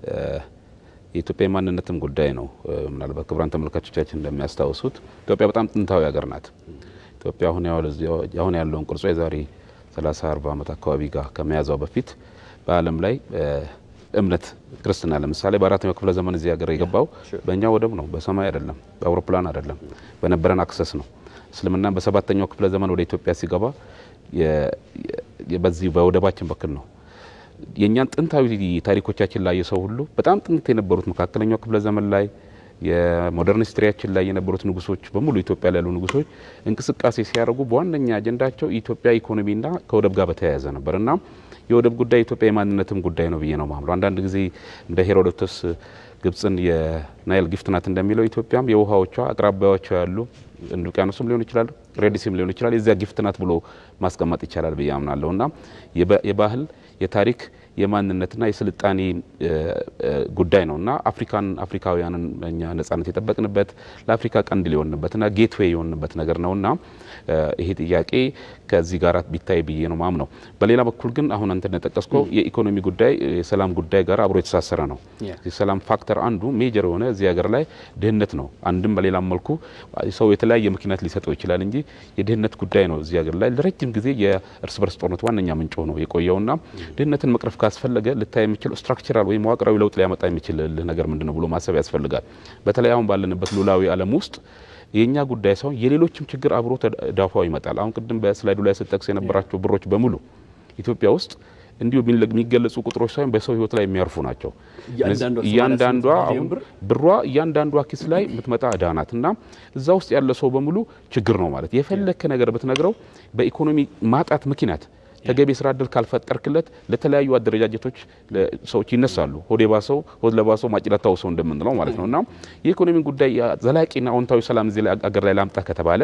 የኢትዮጵያ የማንነትም ጉዳይ ነው። ምናልባት ክቡራን ተመልካቾቻችን እንደሚያስታውሱት ኢትዮጵያ በጣም ጥንታዊ ሀገር ናት። ኢትዮጵያ አሁን ያለውን ቅርጿ የዛሬ 30 40 ዓመት አካባቢ ጋር ከመያዟ በፊት በዓለም ላይ እምነት ክርስትና ለምሳሌ በአራተኛው ክፍለ ዘመን እዚህ ሀገር የገባው በእኛ ወደብ ነው፣ በሰማይ አይደለም፣ በአውሮፕላን አይደለም፣ በነበረን አክሰስ ነው። እስልምና በሰባተኛው ክፍለ ዘመን ወደ ኢትዮጵያ ሲገባ በዚህ በወደባችን በኩል ነው። የእኛን ጥንታዊ ታሪኮቻችን ላይ የሰው ሁሉ በጣም ጥንት የነበሩት መካከለኛው ክፍለ ዘመን ላይ የሞደርን ሂስትሪያችን ላይ የነበሩት ንጉሶች በሙሉ ኢትዮጵያ ላይ ያሉ ንጉሶች እንቅስቃሴ ሲያደርጉ በዋነኛ አጀንዳቸው የኢትዮጵያ ኢኮኖሚና ከወደብ ጋር በተያያዘ ነበር እና የወደብ ጉዳይ የኢትዮጵያ የማንነትም ጉዳይ ነው ብዬ ነው ማምለው። አንዳንድ ጊዜ እንደ ሄሮዶቶስ ግብጽን የናይል ጊፍት ናት እንደሚለው ኢትዮጵያም የውሃዎቿ አቅራቢያዎቿ ያሉ እንድ ውቅያኖስም ሊሆን ይችላል፣ ሬዲሲም ሊሆን ይችላል የዚያ ጊፍት ናት ብሎ ማስቀመጥ ይቻላል ብዬ አምናለሁ እና የባህል የታሪክ የማንነትና የስልጣኔ ጉዳይ ነው እና አፍሪካን አፍሪካውያንን እኛ ነጻነት የጠበቅንበት ለአፍሪካ ቀንድ ሊሆንበትና ጌትዌይ የሆንበት ነገር ነው እና ይሄ ጥያቄ ከዚህ ጋር ቢታይ ብዬ ነው ማም ነው። በሌላ በኩል ግን አሁን አንተ እንደጠቀስከው የኢኮኖሚ ጉዳይ የሰላም ጉዳይ ጋር አብሮ የተሳሰረ ነው። የሰላም ፋክተር አንዱ ሜጀር የሆነ እዚህ ሀገር ላይ ድህነት ነው። አንድም በሌላም መልኩ ሰው የተለያየ ምክንያት ሊሰጠው ይችላል እንጂ የድህነት ጉዳይ ነው እዚህ ሀገር ላይ ለረጅም ጊዜ የእርስ በርስ ጦርነት ዋነኛ ምንጭ ሆኖ የቆየውና ድህነትን መቅረፍ ካስፈለገ ልታይ የሚችል ስትራክቸራል ወይም መዋቅራዊ ለውጥ ሊያመጣ የሚችል ነገር ምንድን ነው ብሎ ማሰብ ያስፈልጋል። በተለይ አሁን ባለንበት ሉላዊ ዓለም ውስጥ የእኛ ጉዳይ ሳይሆን የሌሎችም ችግር አብሮ ተዳፋው ይመጣል። አሁን ቅድም በስላይዱ ላይ ስጠቅስ የነበራቸው ብሮች በሙሉ ኢትዮጵያ ውስጥ እንዲሁ የሚገለጹ ቁጥሮች ሳይሆን በሰው ሕይወት ላይ የሚያርፉ ናቸው። እያንዳንዷ አሁን ብሯ እያንዳንዷ ኪስ ላይ የምትመጣ እዳ ናት እና እዛ ውስጥ ያለ ሰው በሙሉ ችግር ነው ማለት የፈለከ ነገር ብትነግረው በኢኮኖሚ ማጣት ምክንያት ተገቢ የስራ እድል ካልፈጠርክለት ለተለያዩ አደረጃጀቶች ሰዎች ይነሳሉ። ሆድ የባሰው ሆድ ለባሰው ማጭላታው ሰው እንደምንለው ማለት ነው እና የኢኮኖሚ ጉዳይ ዘላቂና አዎንታዊ ሰላም እዚህ አገር ላይ ላምጣ ከተባለ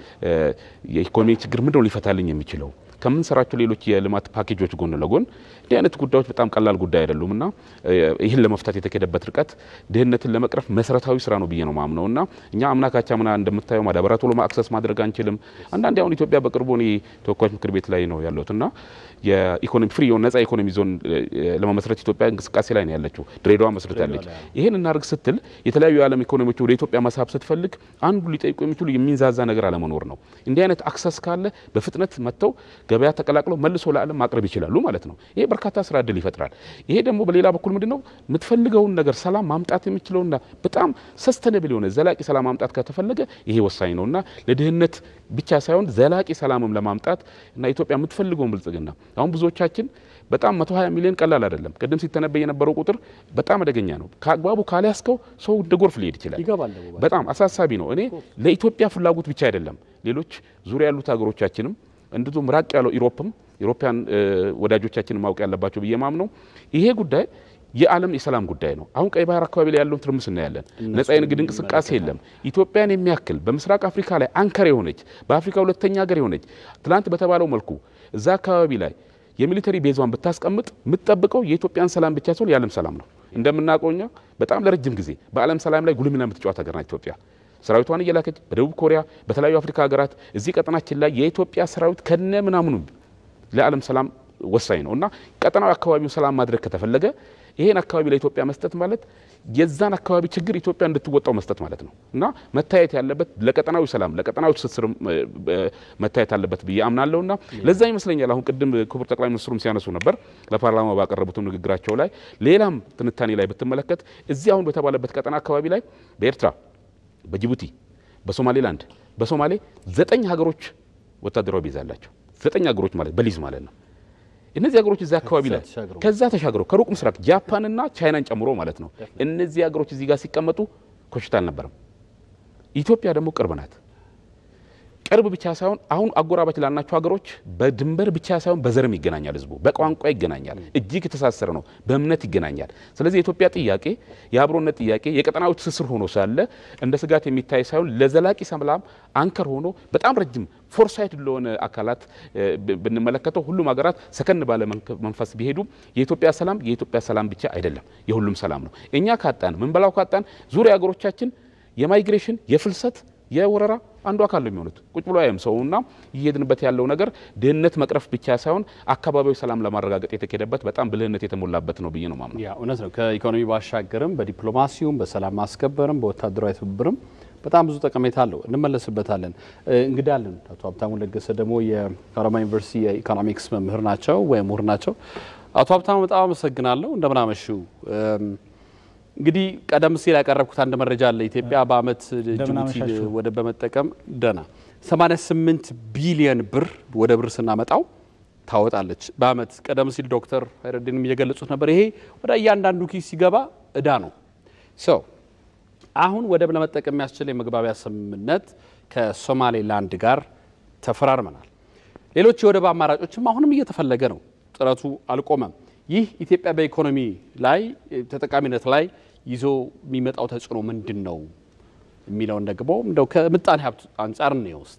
የኢኮኖሚ ችግር ምንድን ነው ሊፈታልኝ የሚችለው ከምንሰራቸው ሌሎች የልማት ፓኬጆች ጎን ለጎን እንዲህ አይነት ጉዳዮች በጣም ቀላል ጉዳይ አይደሉም እና ይህን ለመፍታት የተካሄደበት ርቀት ድህነትን ለመቅረፍ መሰረታዊ ስራ ነው ብዬ ነው ማምነው እና እኛ አምና ካቻምና እንደምታየው ማዳበሪያ ቶሎ አክሰስ ማድረግ አንችልም። አንዳንዴ አሁን ኢትዮጵያ በቅርቡ እኔ ተወካዮች ምክር ቤት ላይ ነው ያለሁት እና የኢኮኖሚ ፍሪ የሆነ ነጻ ኢኮኖሚ ዞን ለመመስረት ኢትዮጵያ እንቅስቃሴ ላይ ነው ያለችው። ድሬዳዋ መስርታለች። ይህን እናድርግ ስትል የተለያዩ የዓለም ኢኮኖሚዎች ወደ ኢትዮጵያ መሳብ ስትፈልግ አንዱ ሊጠይቁ የሚችሉ የሚንዛዛ ነገር አለመኖር ነው። እንዲህ አይነት አክሰስ ካለ በፍጥነት መጥተው ገበያ ተቀላቅለው መልሶ ለዓለም ማቅረብ ይችላሉ ማለት ነው። ይሄ በርካታ ስራ እድል ይፈጥራል። ይሄ ደግሞ በሌላ በኩል ምንድን ነው የምትፈልገውን ነገር ሰላም ማምጣት የምችለውና በጣም ሰስተነብል የሆነ ዘላቂ ሰላም ማምጣት ከተፈለገ ይሄ ወሳኝ ነው እና ለድህነት ብቻ ሳይሆን ዘላቂ ሰላምም ለማምጣት እና ኢትዮጵያ የምትፈልገውን ብልጽግና አሁን ብዙዎቻችን በጣም 120 ሚሊዮን ቀላል አይደለም። ቅድም ሲተነበይ የነበረው ቁጥር በጣም አደገኛ ነው። ከአግባቡ ካልያዝከው ሰው እንደ ጎርፍ ሊሄድ ይችላል። በጣም አሳሳቢ ነው። እኔ ለኢትዮጵያ ፍላጎት ብቻ አይደለም ሌሎች ዙሪያ ያሉት ሀገሮቻችንም እንዲሁም ራቅ ያለው ኢሮፕም ኢሮፓያን ወዳጆቻችን ማወቅ ያለባቸው ብዬ ማምነው ይሄ ጉዳይ የዓለም የሰላም ጉዳይ ነው። አሁን ቀይ ባህር አካባቢ ላይ ያለውን ትርምስ እናያለን። ነጻ የንግድ እንቅስቃሴ የለም። ኢትዮጵያን የሚያክል በምስራቅ አፍሪካ ላይ አንከር የሆነች በአፍሪካ ሁለተኛ ሀገር የሆነች ትናንት በተባለው መልኩ እዛ አካባቢ ላይ የሚሊተሪ ቤዟን ብታስቀምጥ የምትጠብቀው የኢትዮጵያን ሰላም ብቻ ሲሆን የዓለም ሰላም ነው። እንደምናውቀው እኛ በጣም ለረጅም ጊዜ በዓለም ሰላም ላይ ጉልህ ሚና የምትጫወት ሀገር ናት ኢትዮጵያ። ሰራዊቷን እየላከች በደቡብ ኮሪያ፣ በተለያዩ አፍሪካ ሀገራት እዚህ ቀጠናችን ላይ የኢትዮጵያ ሰራዊት ከነ ምናምኑ ለዓለም ሰላም ወሳኝ ነው እና ቀጠናዊ አካባቢውን ሰላም ማድረግ ከተፈለገ ይሄን አካባቢ ለኢትዮጵያ መስጠት ማለት የዛን አካባቢ ችግር ኢትዮጵያ እንድትወጣው መስጠት ማለት ነው እና መታየት ያለበት ለቀጠናዊ ሰላም ለቀጠናዊ ትስስር መታየት አለበት ብዬ አምናለሁ እና ለዛ ይመስለኛል አሁን ቅድም ክቡር ጠቅላይ ሚኒስትሩም ሲያነሱ ነበር ለፓርላማ ባቀረቡትም ንግግራቸው ላይ ሌላም ትንታኔ ላይ ብትመለከት እዚህ አሁን በተባለበት ቀጠና አካባቢ ላይ በኤርትራ፣ በጅቡቲ፣ በሶማሌላንድ፣ በሶማሌ ዘጠኝ ሀገሮች ወታደራዊ ቤዝ አላቸው። ዘጠኝ ሀገሮች ማለት በሊዝ ማለት ነው። እነዚህ ሀገሮች እዚህ አካባቢ ላይ ከዛ ተሻግረው ከሩቅ ምስራቅ ጃፓንና ቻይናን ጨምሮ ማለት ነው። እነዚህ ሀገሮች እዚህ ጋር ሲቀመጡ ኮሽታ አልነበረም። ኢትዮጵያ ደግሞ ቅርብ ናት። ቅርብ ብቻ ሳይሆን አሁን አጎራባች ላልናቸው ሀገሮች በድንበር ብቻ ሳይሆን በዘርም ይገናኛል። ህዝቡ በቋንቋ ይገናኛል። እጅግ የተሳሰረ ነው። በእምነት ይገናኛል። ስለዚህ የኢትዮጵያ ጥያቄ የአብሮነት ጥያቄ የቀጠናዊ ትስስር ሆኖ ሳለ እንደ ስጋት የሚታይ ሳይሆን ለዘላቂ ሰላም አንከር ሆኖ በጣም ረጅም ፎርሳይት ለሆነ አካላት ብንመለከተው ሁሉም ሀገራት ሰከን ባለ መንፈስ ቢሄዱ የኢትዮጵያ ሰላም የኢትዮጵያ ሰላም ብቻ አይደለም፣ የሁሉም ሰላም ነው። እኛ ካጣን ምን በላው ካጣን ዙሪያ ሀገሮቻችን የማይግሬሽን የፍልሰት የወረራ አንዱ አካል ነው የሚሆኑት። ቁጭ ብሎ አያም ሰውና እየሄድንበት ያለው ነገር ድህነት መቅረፍ ብቻ ሳይሆን አካባቢያዊ ሰላም ለማረጋገጥ የተካሄደበት በጣም ብልህነት የተሞላበት ነው ብዬ ነው ማምነው። ያ እውነት ነው። ከኢኮኖሚ ባሻገርም በዲፕሎማሲውም በሰላም ማስከበርም በወታደራዊ ትብብርም በጣም ብዙ ጠቀሜታ አለው። እንመለስበታለን። እንግዳ አለን። አቶ ሀብታሙ ለገሰ ደግሞ የሀረማያ ዩኒቨርሲቲ የኢኮኖሚክስ መምህር ናቸው ወይም ምሁር ናቸው። አቶ ሀብታሙ በጣም አመሰግናለሁ። እንደምናመሹ እንግዲህ ቀደም ሲል ያቀረብኩት አንድ መረጃ አለ። ኢትዮጵያ በአመት ጅቡቲ ወደብ በመጠቀም ደህና 88 ቢሊየን ብር ወደ ብር ስናመጣው ታወጣለች በአመት። ቀደም ሲል ዶክተር ሀይረዲንም እየገለጹት ነበር። ይሄ ወደ እያንዳንዱ ኪስ ሲገባ እዳ ነው። ሰው አሁን ወደብ ለመጠቀም የሚያስችል የመግባቢያ ስምምነት ከሶማሌላንድ ጋር ተፈራርመናል። ሌሎች የወደብ አማራጮችም አሁንም እየተፈለገ ነው። ጥረቱ አልቆመም። ይህ ኢትዮጵያ በኢኮኖሚ ላይ ተጠቃሚነት ላይ ይዞ የሚመጣው ተጽዕኖ ምንድን ነው የሚለውን ደግሞ እንደው ከምጣኔ ሀብት አንጻር ነው እስቲ።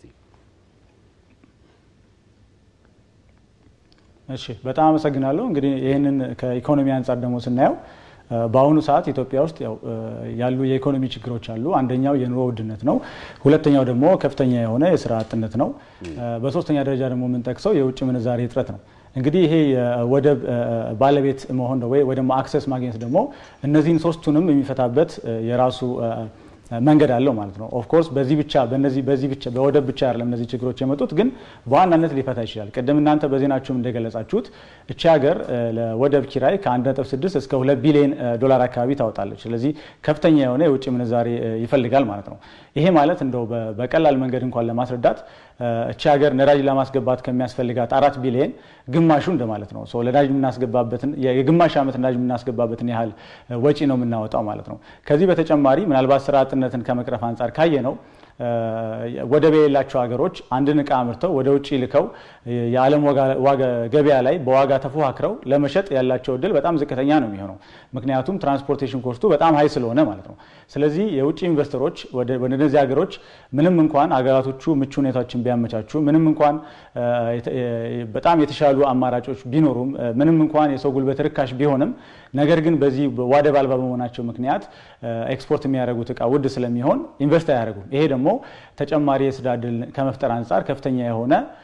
እሺ፣ በጣም አመሰግናለሁ። እንግዲህ ይህንን ከኢኮኖሚ አንጻር ደግሞ ስናየው በአሁኑ ሰዓት ኢትዮጵያ ውስጥ ያሉ የኢኮኖሚ ችግሮች አሉ። አንደኛው የኑሮ ውድነት ነው። ሁለተኛው ደግሞ ከፍተኛ የሆነ የስራ አጥነት ነው። በሶስተኛ ደረጃ ደግሞ የምንጠቅሰው የውጭ ምንዛሬ እጥረት ነው። እንግዲህ ይሄ የወደብ ባለቤት መሆን ወይ ደግሞ አክሰስ ማግኘት ደግሞ እነዚህን ሶስቱንም የሚፈታበት የራሱ መንገድ አለው ማለት ነው። ኦፍኮርስ በዚህ ብቻ በነዚህ በዚህ ብቻ በወደብ ብቻ አይደለም እነዚህ ችግሮች የመጡት ግን በዋናነት ሊፈታ ይችላል። ቅድም እናንተ በዜናችሁም እንደገለጻችሁት እቺ ሀገር ለወደብ ኪራይ ከ1.6 እስከ 2 ቢሊዮን ዶላር አካባቢ ታወጣለች። ስለዚህ ከፍተኛ የሆነ የውጭ ምንዛሬ ይፈልጋል ማለት ነው። ይሄ ማለት እንደው በቀላል መንገድ እንኳን ለማስረዳት እቺ ሀገር ነዳጅ ለማስገባት ከሚያስፈልጋት አራት ቢሊዮን ግማሹ እንደማለት ነው። ነዳጅ የምናስገባበትን የግማሽ ዓመት ነዳጅ የምናስገባበትን ያህል ወጪ ነው የምናወጣው ማለት ነው። ከዚህ በተጨማሪ ምናልባት ስራ አጥነትን ከመቅረፍ አንጻር ካየ ነው ወደብ የሌላቸው ሀገሮች አንድን እቃ አምርተው ወደ ውጭ ልከው የዓለም ገበያ ላይ በዋጋ ተፎካክረው ለመሸጥ ያላቸው እድል በጣም ዝቅተኛ ነው የሚሆነው። ምክንያቱም ትራንስፖርቴሽን ኮስቱ በጣም ሀይ ስለሆነ ማለት ነው። ስለዚህ የውጭ ኢንቨስተሮች ወደ እነዚህ ሀገሮች ምንም እንኳን ሀገራቶቹ ምቹ ሁኔታዎችን ቢያመቻቹ፣ ምንም እንኳን በጣም የተሻሉ አማራጮች ቢኖሩም፣ ምንም እንኳን የሰው ጉልበት ርካሽ ቢሆንም ነገር ግን በዚህ ወደብ አልባ በመሆናቸው ምክንያት ኤክስፖርት የሚያደርጉት እቃ ውድ ስለሚሆን ኢንቨስት አያደርጉም። ይሄ ደግሞ ተጨማሪ የስራ እድል ከመፍጠር አንጻር ከፍተኛ የሆነ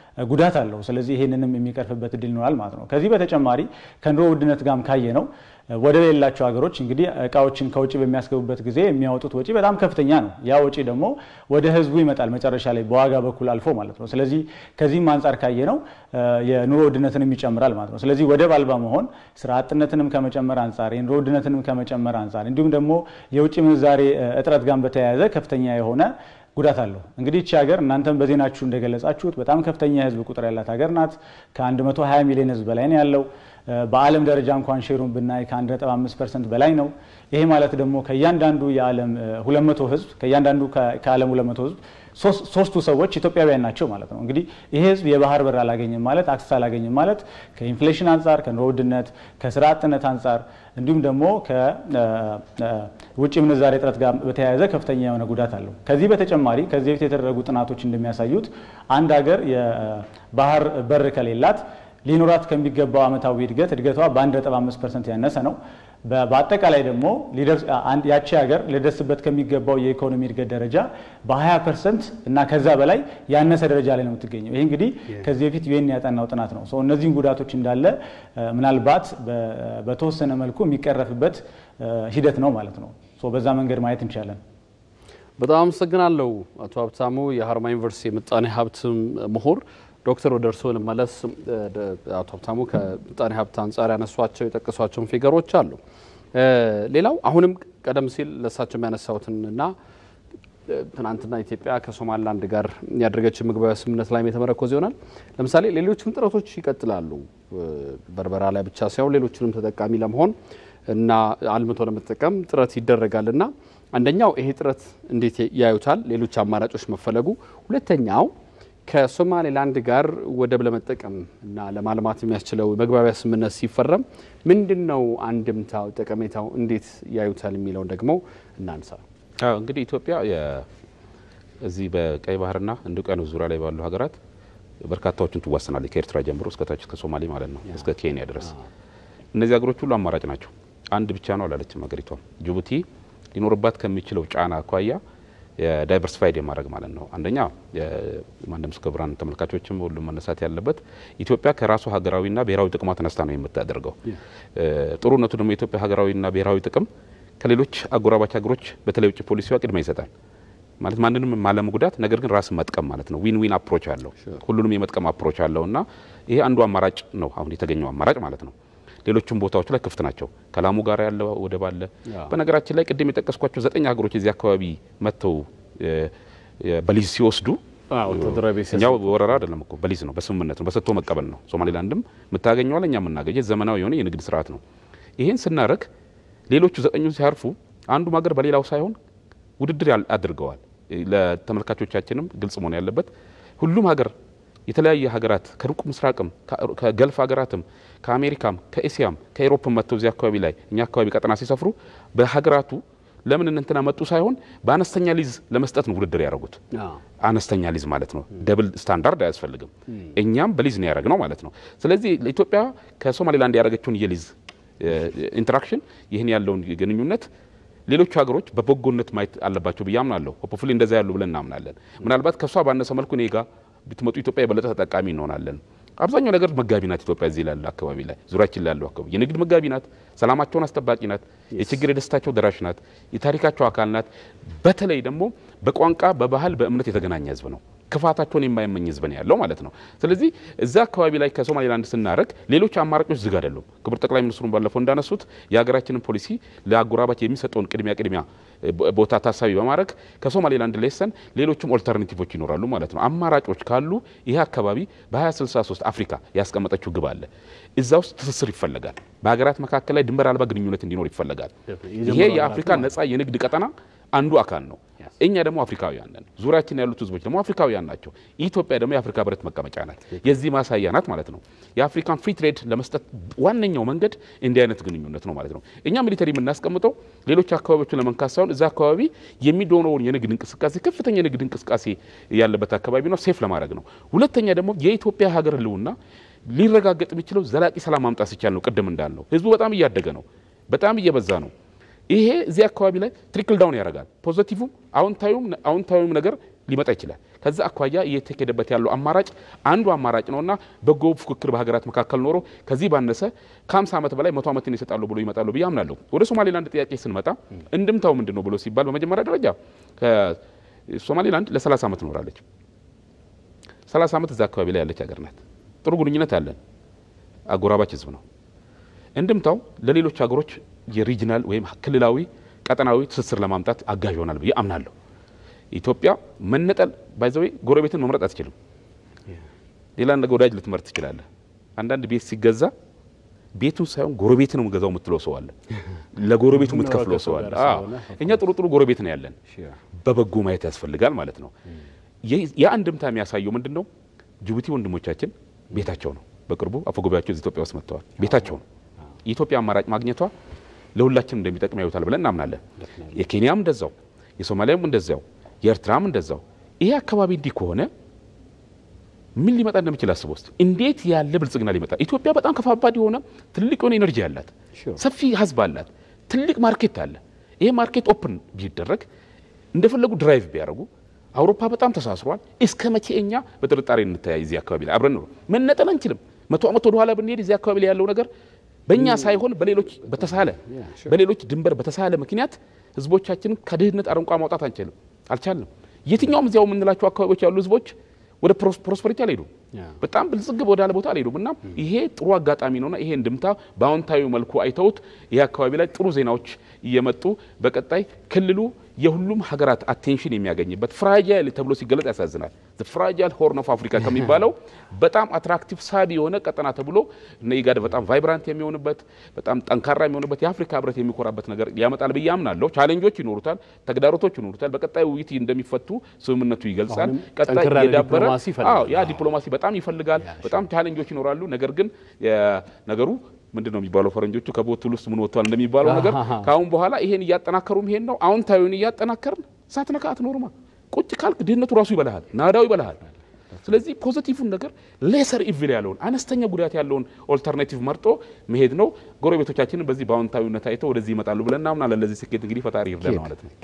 ጉዳት አለው። ስለዚህ ይህንንም የሚቀርፍበት እድል ይኖራል ማለት ነው። ከዚህ በተጨማሪ ከኑሮ ውድነት ጋርም ካየ ነው ወደ ሌላቸው ሀገሮች እንግዲህ እቃዎችን ከውጭ በሚያስገቡበት ጊዜ የሚያወጡት ወጪ በጣም ከፍተኛ ነው። ያ ወጪ ደግሞ ወደ ህዝቡ ይመጣል መጨረሻ ላይ በዋጋ በኩል አልፎ ማለት ነው። ስለዚህ ከዚህም አንጻር ካየ ነው የኑሮ ውድነትንም ይጨምራል ማለት ነው። ስለዚህ ወደብ አልባ መሆን ስራ አጥነትንም ከመጨመር አንጻር፣ የኑሮ ውድነትንም ከመጨመር አንጻር እንዲሁም ደግሞ የውጭ ምንዛሬ እጥረት ጋር በተያያዘ ከፍተኛ የሆነ ጉዳት አለው። እንግዲህ እቺ ሀገር እናንተም በዜናችሁ እንደገለጻችሁት በጣም ከፍተኛ የህዝብ ቁጥር ያላት ሀገር ናት። ከ120 ሚሊዮን ህዝብ በላይ ነው ያለው። በዓለም ደረጃ እንኳን ሼሩን ብናይ ከ1.5 ፐርሰንት በላይ ነው። ይሄ ማለት ደግሞ ከእያንዳንዱ የዓለም 200 ህዝብ ከእያንዳንዱ ከዓለም 200 ህዝብ ሶስቱ ሰዎች ኢትዮጵያውያን ናቸው ማለት ነው። እንግዲህ ይሄ ህዝብ የባህር በር አላገኝም ማለት አክሰስ አላገኝም ማለት ከኢንፍሌሽን አንጻር፣ ከኑሮ ውድነት፣ ከስራ አጥነት አንጻር እንዲሁም ደግሞ ከውጭ ምንዛሬ እጥረት ጋር በተያያዘ ከፍተኛ የሆነ ጉዳት አለው። ከዚህ በተጨማሪ ከዚህ በፊት የተደረጉ ጥናቶች እንደሚያሳዩት አንድ ሀገር የባህር በር ከሌላት ሊኖራት ከሚገባው ዓመታዊ እድገት እድገቷ በ1.5 ፐርሰንት ያነሰ ነው። በአጠቃላይ ደግሞ ያቺ ሀገር ሊደርስበት ከሚገባው የኢኮኖሚ እድገት ደረጃ በ20 ፐርሰንት እና ከዛ በላይ ያነሰ ደረጃ ላይ ነው የምትገኘው። ይህ እንግዲህ ከዚህ በፊት ዩኤን ያጠናው ጥናት ነው። እነዚህን ጉዳቶች እንዳለ ምናልባት በተወሰነ መልኩ የሚቀረፍበት ሂደት ነው ማለት ነው። በዛ መንገድ ማየት እንችላለን። በጣም አመሰግናለሁ አቶ ሀብታሙ የሀረማያ ዩኒቨርሲቲ የምጣኔ ሀብት ምሁር። ዶክተር ወደ እርስዎ ልመለስ። አቶ ሀብታሙ ከምጣኔ ሀብት አንጻር ያነሷቸው የጠቀሷቸውን ፊገሮች አሉ። ሌላው አሁንም ቀደም ሲል ለእሳቸው የሚያነሳውትንና ትናንትና ኢትዮጵያ ከሶማሊላንድ ጋር ያደረገችው ምግባዊ ስምምነት ላይ የተመረኮዘ ይሆናል። ለምሳሌ ሌሎችም ጥረቶች ይቀጥላሉ። በርበራ ላይ ብቻ ሳይሆን ሌሎችንም ተጠቃሚ ለመሆን እና አልምቶ ለመጠቀም ጥረት ይደረጋል እና አንደኛው ይሄ ጥረት እንዴት ያዩታል? ሌሎች አማራጮች መፈለጉ፣ ሁለተኛው ከሶማሌላንድ ጋር ወደብ ለመጠቀም እና ለማልማት የሚያስችለው መግባቢያ ስምምነት ሲፈረም ምንድን ነው አንድምታው፣ ጠቀሜታው እንዴት ያዩታል የሚለውን ደግሞ እናንሳ። እንግዲህ ኢትዮጵያ እዚህ በቀይ ባህርና ህንድ ውቅያኖስ ዙሪያ ላይ ባሉ ሀገራት በርካታዎችን ትዋሰናለች። ከኤርትራ ጀምሮ እስከታች እስከ ሶማሌ ማለት ነው እስከ ኬንያ ድረስ። እነዚህ ሀገሮች ሁሉ አማራጭ ናቸው። አንድ ብቻ ነው አላለችም ሀገሪቷ። ጅቡቲ ሊኖርባት ከሚችለው ጫና አኳያ የዳይቨርሲፋይድ የማድረግ ማለት ነው። አንደኛ ማንም ክቡራን ተመልካቾችም ሁሉም መነሳት ያለበት ኢትዮጵያ ከራሱ ሀገራዊና ብሔራዊ ጥቅሟ ተነስታ ነው የምታደርገው። ጥሩነቱ ደግሞ የኢትዮጵያ ሀገራዊና ብሔራዊ ጥቅም ከሌሎች አጎራባች ሀገሮች በተለይ ውጭ ፖሊሲዋ ቅድሚያ ይሰጣል ማለት ማንንም ማለመጉዳት፣ ነገር ግን ራስን መጥቀም ማለት ነው። ዊን ዊን አፕሮች አለው፣ ሁሉንም የመጥቀም አፕሮች አለው እና ይሄ አንዱ አማራጭ ነው አሁን የተገኘው አማራጭ ማለት ነው። ሌሎችም ቦታዎች ላይ ክፍት ናቸው። ከላሙ ጋር ያለ ወደብ አለ። በነገራችን ላይ ቅድም የጠቀስኳቸው ዘጠኝ ሀገሮች እዚህ አካባቢ መጥተው በሊዝ ሲወስዱ እኛው ወረራ አይደለም እኮ በሊዝ ነው፣ በስምምነት ነው፣ በሰጥቶ መቀበል ነው። ሶማሌላንድም የምታገኘዋል፣ እኛ የምናገኘ ዘመናዊ የሆነ የንግድ ስርዓት ነው። ይህን ስናረግ ሌሎቹ ዘጠኙ ሲያርፉ አንዱም ሀገር በሌላው ሳይሆን ውድድር አድርገዋል። ለተመልካቾቻችንም ግልጽ መሆን ያለበት ሁሉም ሀገር የተለያየ ሀገራት ከሩቅ ምስራቅም ከገልፍ ሀገራትም ከአሜሪካም ከኤስያም ከኤሮፕም መጥተው እዚህ አካባቢ ላይ እኛ አካባቢ ቀጠና ሲሰፍሩ በሀገራቱ ለምን እንትና መጡ ሳይሆን በአነስተኛ ሊዝ ለመስጠት ነው ውድድር ያደረጉት። አነስተኛ ሊዝ ማለት ነው። ደብል ስታንዳርድ አያስፈልግም። እኛም በሊዝ ነው ያደረግ ነው ማለት ነው። ስለዚህ ለኢትዮጵያ ከሶማሌላንድ ያደረገችውን የሊዝ ኢንተራክሽን ይህን ያለውን ግንኙነት ሌሎቹ ሀገሮች በበጎነት ማየት አለባቸው ብዬ አምናለሁ። ሆፕፉሊ እንደዛ ያሉ ብለን እናምናለን። ምናልባት ከእሷ ባነሰ መልኩ እኔ ጋ ብትመጡ ኢትዮጵያ የበለጠ ተጠቃሚ እንሆናለን። አብዛኛው ነገር መጋቢ ናት ኢትዮጵያ። እዚህ ላለ አካባቢ ላይ ዙሪያችን ላለው አካባቢ የንግድ መጋቢ ናት። ሰላማቸውን አስጠባቂ ናት። የችግር የደስታቸው ደራሽ ናት። የታሪካቸው አካል ናት። በተለይ ደግሞ በቋንቋ በባህል፣ በእምነት የተገናኘ ህዝብ ነው። ክፋታቸውን የማይመኝ ህዝብ ነው ያለው ማለት ነው። ስለዚህ እዛ አካባቢ ላይ ከሶማሌላንድ ስናደረግ ሌሎች አማራጮች ዝግ አይደሉም። ክቡር ጠቅላይ ሚኒስትሩን ባለፈው እንዳነሱት የሀገራችንን ፖሊሲ ለአጎራባች የሚሰጠውን ቅድሚያ ቅድሚያ ቦታ ታሳቢ በማድረግ ከሶማሌላንድ ሌሰን ሌሎችም ኦልተርናቲቮች ይኖራሉ ማለት ነው። አማራጮች ካሉ ይህ አካባቢ በ2063 አፍሪካ ያስቀመጠችው ግብ አለ። እዛ ውስጥ ትስስር ይፈለጋል። በሀገራት መካከል ላይ ድንበር አልባ ግንኙነት እንዲኖር ይፈለጋል። ይሄ የአፍሪካ ነጻ የንግድ ቀጠና አንዱ አካል ነው። እኛ ደግሞ አፍሪካውያን ነን። ዙሪያችን ያሉት ህዝቦች ደግሞ አፍሪካውያን ናቸው። ኢትዮጵያ ደግሞ የአፍሪካ ህብረት መቀመጫ ናት። የዚህ ማሳያ ናት ማለት ነው። የአፍሪካን ፍሪ ትሬድ ለመስጠት ዋነኛው መንገድ እንዲህ አይነት ግንኙነት ነው ማለት ነው። እኛ ሚሊተሪ የምናስቀምጠው ሌሎች አካባቢዎችን ለመንካት ሳይሆን እዛ አካባቢ የሚደሆነውን የንግድ እንቅስቃሴ ከፍተኛ የንግድ እንቅስቃሴ ያለበት አካባቢ ነው፣ ሴፍ ለማድረግ ነው። ሁለተኛ ደግሞ የኢትዮጵያ ሀገር ህልውና ሊረጋገጥ የሚችለው ዘላቂ ሰላም ማምጣት ሲቻል ነው። ቅድም እንዳልነው ህዝቡ በጣም እያደገ ነው፣ በጣም እየበዛ ነው። ይሄ እዚህ አካባቢ ላይ ትሪክል ዳውን ያደርጋል። ፖዘቲቭም አዎንታዊም ነገር ሊመጣ ይችላል። ከዛ አኳያ እየተካሄደበት ያለው አማራጭ አንዱ አማራጭ ነውና በጎ ፉክክር በሀገራት መካከል ኖሮ ከዚህ ባነሰ ከ50 ዓመት በላይ መቶ ዓመትን ይሰጣሉ ብሎ ይመጣሉ ብዬ አምናለሁ። ወደ ሶማሌላንድ ጥያቄ ስንመጣ እንድምታው ምንድን ነው ብሎ ሲባል በመጀመሪያ ደረጃ ሶማሌላንድ ለ30 ዓመት ኖራለች። 30 ዓመት እዛ አካባቢ ላይ ያለች ሀገር ናት። ጥሩ ግንኙነት አለን። አጎራባች ህዝብ ነው። እንድምታው ለሌሎች ሀገሮች የሪጅናል ወይም ክልላዊ ቀጠናዊ ትስስር ለማምጣት አጋዥ ይሆናል ብዬ አምናለሁ። ኢትዮጵያ መነጠል ባይዘዌ ጎረቤትን መምረጥ አትችልም። ሌላ ነገር ወዳጅ ልትመርጥ ትችላለህ። አንዳንድ ቤት ሲገዛ ቤቱን ሳይሆን ጎረቤት ነው ገዛው የምትለው ሰው አለ። ለጎረቤቱ የምትከፍለው ሰው አለ። እኛ ጥሩ ጥሩ ጎረቤት ነው ያለን። በበጎ ማየት ያስፈልጋል ማለት ነው። የአንድምታ የሚያሳየው ምንድን ነው? ጅቡቲ ወንድሞቻችን ቤታቸው ነው። በቅርቡ አፈጉባኤያቸው እዚህ ኢትዮጵያ ውስጥ መጥተዋል። ቤታቸው ነው። የኢትዮጵያ አማራጭ ማግኘቷ ለሁላችን እንደሚጠቅም ያዩታል ብለን እናምናለን። የኬንያም እንደዛው፣ የሶማሊያም እንደዛው፣ የኤርትራም እንደዛው። ይሄ አካባቢ እንዲህ ከሆነ ምን ሊመጣ እንደሚችል አስበው እስቲ። እንዴት ያለ ብልጽግና ሊመጣ ኢትዮጵያ በጣም ከፋባድ የሆነ ትልቅ የሆነ ኤነርጂ አላት፣ ሰፊ ህዝብ አላት፣ ትልቅ ማርኬት አለ። ይሄ ማርኬት ኦፕን ቢደረግ እንደፈለጉ ድራይቭ ቢያደርጉ አውሮፓ በጣም ተሳስሯል። እስከ መቼ እኛ በጥርጣሬ እንተያይ? እዚህ አካባቢ ላይ አብረን ነው መነጠል አንችልም። መቶ ዓመት ወደኋላ ብንሄድ እዚህ አካባቢ ላይ ያለው ነገር በእኛ ሳይሆን በሌሎች በተሳለ በሌሎች ድንበር በተሳለ ምክንያት ህዝቦቻችንን ከድህነት አረንቋ ማውጣት አንችልም አልቻልንም። የትኛውም እዚያው የምንላቸው አካባቢዎች ያሉ ህዝቦች ወደ ፕሮስፐሪቲ አልሄዱም። በጣም ብልጽግ ወዳለ ቦታ አልሄዱም እና ይሄ ጥሩ አጋጣሚ ነውና ይሄ እንድምታ በአዎንታዊ መልኩ አይተውት ይሄ አካባቢ ላይ ጥሩ ዜናዎች እየመጡ በቀጣይ ክልሉ የሁሉም ሀገራት አቴንሽን የሚያገኝበት ፍራጃይል ተብሎ ሲገለጽ ያሳዝናል። ፍራጃይል ሆርን ኦፍ አፍሪካ ከሚባለው በጣም አትራክቲቭ ሳቢ የሆነ ቀጠና ተብሎ እነ ኢጋድ በጣም ቫይብራንት የሚሆንበት በጣም ጠንካራ የሚሆንበት የአፍሪካ ህብረት የሚኮራበት ነገር ያመጣል ብዬ አምናለሁ። ቻሌንጆች ይኖሩታል፣ ተግዳሮቶች ይኖሩታል። በቀጣይ ውይይት እንደሚፈቱ ስምምነቱ ይገልጻል። ቀጣይ የዳበረ ያ ዲፕሎማሲ በጣም ይፈልጋል። በጣም ቻሌንጆች ይኖራሉ። ነገር ግን ነገሩ ምንድን ነው የሚባለው ፈረንጆቹ ከቦትል ውስጥ ምን ወጥቷል እንደሚባለው ነገር ከአሁን በኋላ ይሄን እያጠናከሩ ይሄን ነው አዎንታዊውን እያጠናከርን ሳትነካ አትኖርማ። ቁጭ ካልክ ድህነቱ ራሱ ይበልሃል፣ ናዳው ይበልሃል። ስለዚህ ፖዚቲቭን ነገር ሌሰር ኢቪል ያለውን አነስተኛ ጉዳት ያለውን ኦልተርናቲቭ መርጦ መሄድ ነው። ጎረቤቶቻችንን በዚህ በአዎንታዊነት አይተው ወደዚህ ይመጣሉ ብለን እናምናለን። ለዚህ ስኬት እንግዲህ ፈጣሪ ይርዳል ማለት ነው።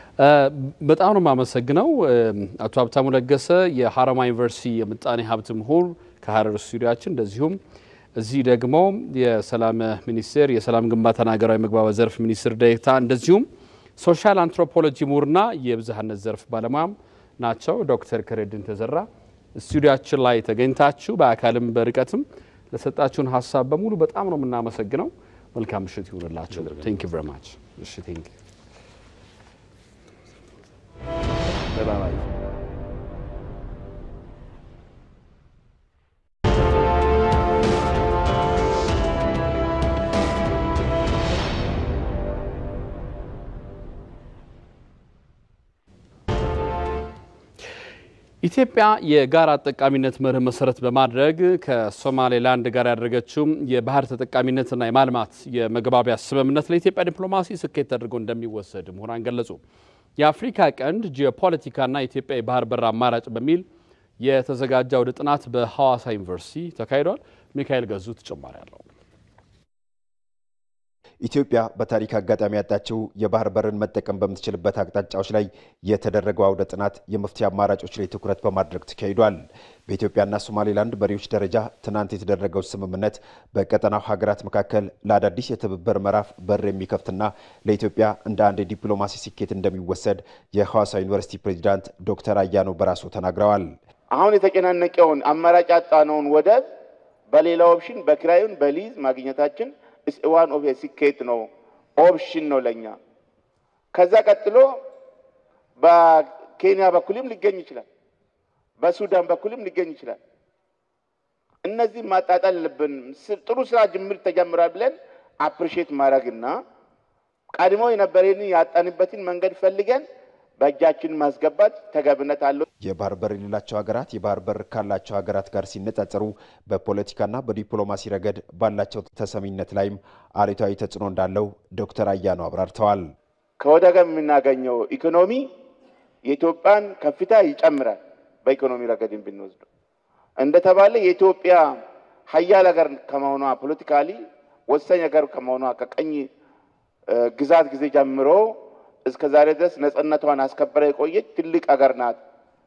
በጣም ነው የማመሰግነው አቶ ሀብታሙ ለገሰ የሀረማያ ዩኒቨርሲቲ የምጣኔ ሀብት ምሁር ከሀረር ስቱዲያችን እንደዚሁም እዚህ ደግሞ የሰላም ሚኒስቴር የሰላም ግንባታና ሀገራዊ መግባባት ዘርፍ ሚኒስትር ዴኤታ እንደዚሁም ሶሻል አንትሮፖሎጂ ምሁርና የብዝሃነት ዘርፍ ባለሙያም ናቸው። ዶክተር ከሬድን ተዘራ ስቱዲያችን ላይ ተገኝታችሁ በአካልም በርቀትም ለሰጣችሁን ሀሳብ በሙሉ በጣም ነው የምናመሰግነው። መልካም ምሽት ይሁንላችሁ። ቴንክ ዩ ቨሪ ማች። እሺ ቴንክ ዩ ኢትዮጵያ የጋራ ተጠቃሚነት መርህ መሰረት በማድረግ ከሶማሌላንድ ጋር ያደረገችው የባህር ተጠቃሚነትና የማልማት የመግባቢያ ስምምነት ለኢትዮጵያ ዲፕሎማሲ ስኬት ተደርጎ እንደሚወሰድ ምሁራን ገለጹ። የአፍሪካ ቀንድ ጂኦፖለቲካና የኢትዮጵያ የባህር በር አማራጭ በሚል የተዘጋጀ አውደ ጥናት በሐዋሳ ዩኒቨርሲቲ ተካሂዷል። ሚካኤል ገዙ ተጨማሪ አለው። ኢትዮጵያ በታሪክ አጋጣሚ ያጣችው የባህር በርን መጠቀም በምትችልበት አቅጣጫዎች ላይ የተደረገው አውደ ጥናት የመፍትሄ አማራጮች ላይ ትኩረት በማድረግ ተካሂዷል። በኢትዮጵያና ሶማሌላንድ መሪዎች ደረጃ ትናንት የተደረገው ስምምነት በቀጠናው ሀገራት መካከል ለአዳዲስ የትብብር ምዕራፍ በር የሚከፍትና ለኢትዮጵያ እንደ አንድ የዲፕሎማሲ ስኬት እንደሚወሰድ የሐዋሳ ዩኒቨርሲቲ ፕሬዚዳንት ዶክተር አያኖ በራሶ ተናግረዋል። አሁን የተጨናነቀውን አማራጭ ያጣነውን ወደብ በሌላ ኦፕሽን በኪራዩን በሊዝ ማግኘታችን ዋን ኦፍ ስኬት ነው፣ ኦፕሽን ነው ለኛ። ከዛ ቀጥሎ በኬንያ በኩልም ሊገኝ ይችላል፣ በሱዳን በኩልም ሊገኝ ይችላል። እነዚህ ማጣጣል አለብን። ጥሩ ስራ ጅምር ተጀምሯል ብለን አፕሪሼት ማድረግና ቀድሞ የነበረን ያጣንበትን መንገድ ፈልገን በእጃችን ማስገባት ተገብነት አለው። የባህር በር የሌላቸው ሀገራት የባህር በር ካላቸው ሀገራት ጋር ሲነጻጸሩ በፖለቲካና በዲፕሎማሲ ረገድ ባላቸው ተሰሚነት ላይም አሉታዊ ተጽዕኖ እንዳለው ዶክተር አያኖ አብራርተዋል። ከወደብ የምናገኘው ኢኮኖሚ የኢትዮጵያን ከፍታ ይጨምራል። በኢኮኖሚ ረገድን ብንወስደው እንደተባለ የኢትዮጵያ ሀያል ሀገር ከመሆኗ ፖለቲካሊ ወሳኝ ሀገር ከመሆኗ ከቀኝ ግዛት ጊዜ ጀምሮ እስከ ዛሬ ድረስ ነጻነቷን አስከበረ የቆየች ትልቅ ሀገር ናት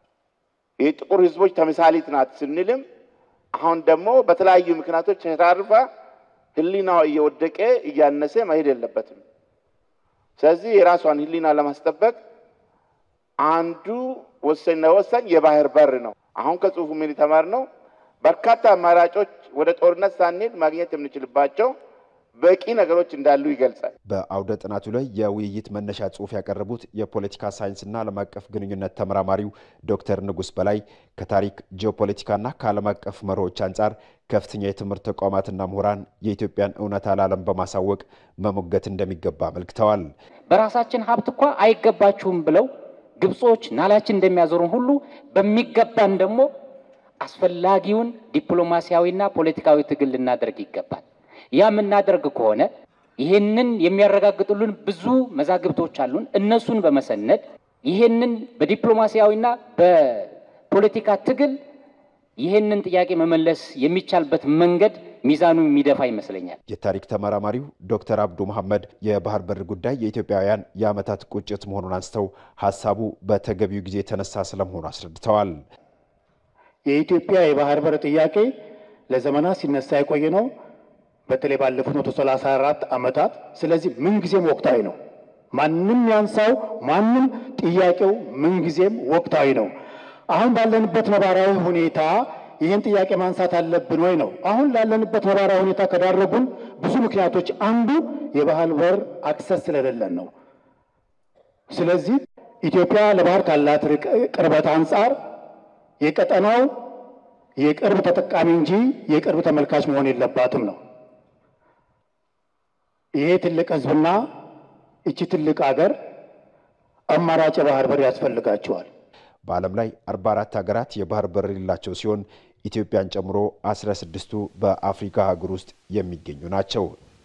የጥቁር ህዝቦች ተምሳሌት ናት ስንልም አሁን ደግሞ በተለያዩ ምክንያቶች ተራርፋ ህሊናዋ እየወደቀ እያነሰ መሄድ የለበትም። ስለዚህ የራሷን ህሊና ለማስጠበቅ አንዱ ወሳኝና ወሳኝ የባህር በር ነው። አሁን ከጽሁፉ ምን የተማርነው በርካታ አማራጮች ወደ ጦርነት ሳንሄድ ማግኘት የምንችልባቸው በቂ ነገሮች እንዳሉ ይገልጻል። በአውደ ጥናቱ ላይ የውይይት መነሻ ጽሑፍ ያቀረቡት የፖለቲካ ሳይንስና ዓለም አቀፍ ግንኙነት ተመራማሪው ዶክተር ንጉስ በላይ ከታሪክ ጂኦፖለቲካና ከዓለም አቀፍ መርሆች አንጻር ከፍተኛ የትምህርት ተቋማትና ምሁራን የኢትዮጵያን እውነታ ለዓለም በማሳወቅ መሞገት እንደሚገባ አመልክተዋል። በራሳችን ሀብት እኳ አይገባችሁም ብለው ግብጾች ናላችን እንደሚያዞሩን ሁሉ በሚገባን ደግሞ አስፈላጊውን ዲፕሎማሲያዊና ፖለቲካዊ ትግል ልናደርግ ይገባል። ያ የምናደርግ ከሆነ ይሄንን የሚያረጋግጡልን ብዙ መዛግብቶች አሉን። እነሱን በመሰነድ ይሄንን በዲፕሎማሲያዊና በፖለቲካ ትግል ይህንን ጥያቄ መመለስ የሚቻልበት መንገድ ሚዛኑ የሚደፋ ይመስለኛል። የታሪክ ተመራማሪው ዶክተር አብዱ መሐመድ የባህር በር ጉዳይ የኢትዮጵያውያን የዓመታት ቁጭት መሆኑን አንስተው ሀሳቡ በተገቢው ጊዜ የተነሳ ስለመሆኑ አስረድተዋል። የኢትዮጵያ የባህር በር ጥያቄ ለዘመናት ሲነሳ የቆየ ነው፣ በተለይ ባለፉት መቶ ሰላሳ አራት ዓመታት። ስለዚህ ምንጊዜም ወቅታዊ ነው። ማንም ያንሳው ማንም፣ ጥያቄው ምንጊዜም ወቅታዊ ነው። አሁን ባለንበት ነባራዊ ሁኔታ ይህን ጥያቄ ማንሳት አለብን ወይ ነው። አሁን ላለንበት ነባራዊ ሁኔታ ከዳረጉን ብዙ ምክንያቶች አንዱ የባህር በር አክሰስ ስለሌለን ነው። ስለዚህ ኢትዮጵያ ለባህር ካላት ቅርበት አንጻር የቀጠናው የቅርብ ተጠቃሚ እንጂ የቅርብ ተመልካች መሆን የለባትም ነው። ይሄ ትልቅ ሕዝብና እቺ ትልቅ አገር አማራጭ የባህር በር ያስፈልጋቸዋል። በዓለም ላይ 44 ሀገራት የባህር በር የሌላቸው ሲሆን ኢትዮጵያን ጨምሮ 16ቱ በአፍሪካ አህጉር ውስጥ የሚገኙ ናቸው።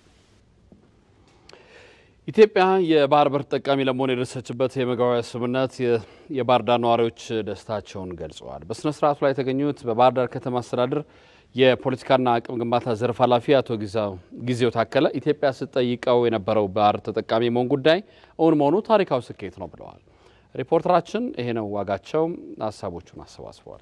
ኢትዮጵያ የባህር በር ተጠቃሚ ለመሆን የደረሰችበት የመግባቢያ ስምምነት የባህር ዳር ነዋሪዎች ደስታቸውን ገልጸዋል። በስነ ስርዓቱ ላይ የተገኙት በባህር ዳር ከተማ አስተዳደር የፖለቲካና አቅም ግንባታ ዘርፍ ኃላፊ አቶ ጊዜው ታከለ ኢትዮጵያ ስትጠይቀው የነበረው ባህር ተጠቃሚ መሆን ጉዳይ እውን መሆኑ ታሪካዊ ስኬት ነው ብለዋል። ሪፖርተራችን ይሄ ነው ዋጋቸው ሀሳቦቹን አሰባስበዋል።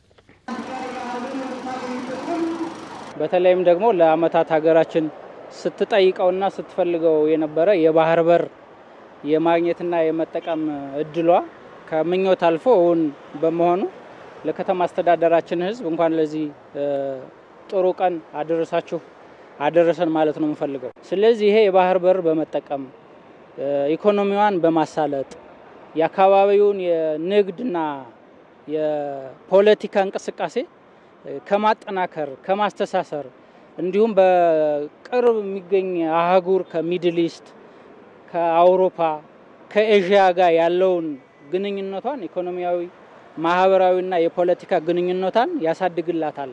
በተለይም ደግሞ ለአመታት ሀገራችን ስትጠይቀውና ስትፈልገው የነበረ የባህር በር የማግኘትና የመጠቀም እድሏ ከምኞት አልፎ እውን በመሆኑ ለከተማ አስተዳደራችን ሕዝብ እንኳን ለዚህ ጥሩ ቀን አደረሳችሁ አደረሰን ማለት ነው የምፈልገው። ስለዚህ ይሄ የባህር በር በመጠቀም ኢኮኖሚዋን በማሳለጥ የአካባቢውን የንግድና የፖለቲካ እንቅስቃሴ ከማጠናከር ከማስተሳሰር እንዲሁም በቅርብ የሚገኝ አህጉር ከሚድል ኢስት ከአውሮፓ ከኤዥያ ጋር ያለውን ግንኙነቷን ኢኮኖሚያዊ ማህበራዊና የፖለቲካ ግንኙነቷን ያሳድግላታል።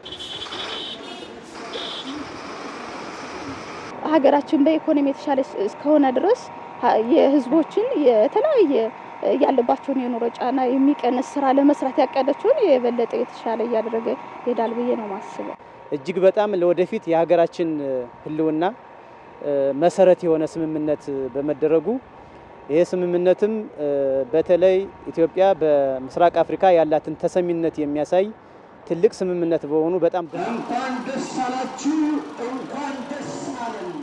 ሀገራችን በኢኮኖሚ የተሻለ እስከሆነ ድረስ የህዝቦችን የተለያየ ያለባቸውን የኑሮ ጫና የሚቀንስ ስራ ለመስራት ያቀደችውን የበለጠ የተሻለ እያደረገ ይሄዳል ብዬ ነው ማስበው። እጅግ በጣም ለወደፊት የሀገራችን ህልውና መሰረት የሆነ ስምምነት በመደረጉ ይሄ ስምምነትም በተለይ ኢትዮጵያ በምስራቅ አፍሪካ ያላትን ተሰሚነት የሚያሳይ ትልቅ ስምምነት በሆኑ በጣም እንኳን ደስ አላችሁ፣ እንኳን ደስ አለን።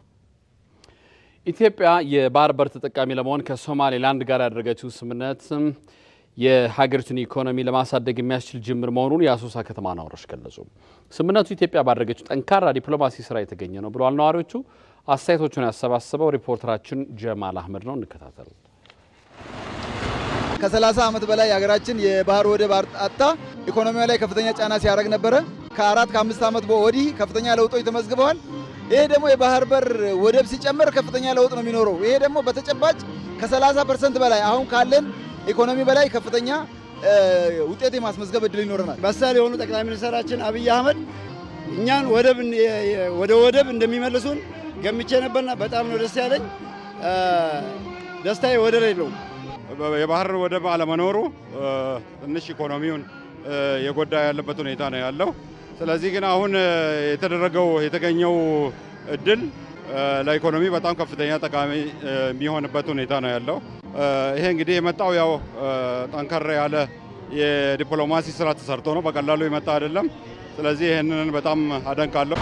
ኢትዮጵያ የባህር በር ተጠቃሚ ለመሆን ከሶማሌላንድ ጋር ያደረገችው ስምምነት የሀገሪቱን ኢኮኖሚ ለማሳደግ የሚያስችል ጅምር መሆኑን የአሶሳ ከተማ ነዋሪዎች ገለጹ። ስምምነቱ ኢትዮጵያ ባደረገችው ጠንካራ ዲፕሎማሲ ስራ የተገኘ ነው ብለዋል ነዋሪዎቹ። አስተያየቶቹን ያሰባሰበው ሪፖርተራችን ጀማል አህመድ ነው። እንከታተል። ከ30 ዓመት በላይ ሀገራችን የባህር ወደብ አጣ ኢኮኖሚዋ ላይ ከፍተኛ ጫና ሲያደርግ ነበረ። ከአራት ከአምስት ዓመት ወዲህ ከፍተኛ ለውጦች ተመዝግበዋል። ይሄ ደግሞ የባህር በር ወደብ ሲጨመር ከፍተኛ ለውጥ ነው የሚኖረው። ይሄ ደግሞ በተጨባጭ ከ30 ፐርሰንት በላይ አሁን ካለን ኢኮኖሚ በላይ ከፍተኛ ውጤት የማስመዝገብ እድል ይኖረናል። በሳል የሆኑ ጠቅላይ ሚኒስትራችን አብይ አህመድ እኛን ወደብ ወደ ወደብ እንደሚመልሱን ገምቼ ነበርና በጣም ነው ደስ ያለኝ። ደስታዬ ወደር የለውም። የባህር ወደብ አለመኖሩ ትንሽ ኢኮኖሚውን የጎዳ ያለበት ሁኔታ ነው ያለው። ስለዚህ ግን አሁን የተደረገው የተገኘው እድል ለኢኮኖሚ በጣም ከፍተኛ ጠቃሚ የሚሆንበት ሁኔታ ነው ያለው። ይሄ እንግዲህ የመጣው ያው ጠንከር ያለ የዲፕሎማሲ ስራ ተሰርቶ ነው፣ በቀላሉ የመጣ አይደለም። ስለዚህ ይህንን በጣም አደንቃለሁ።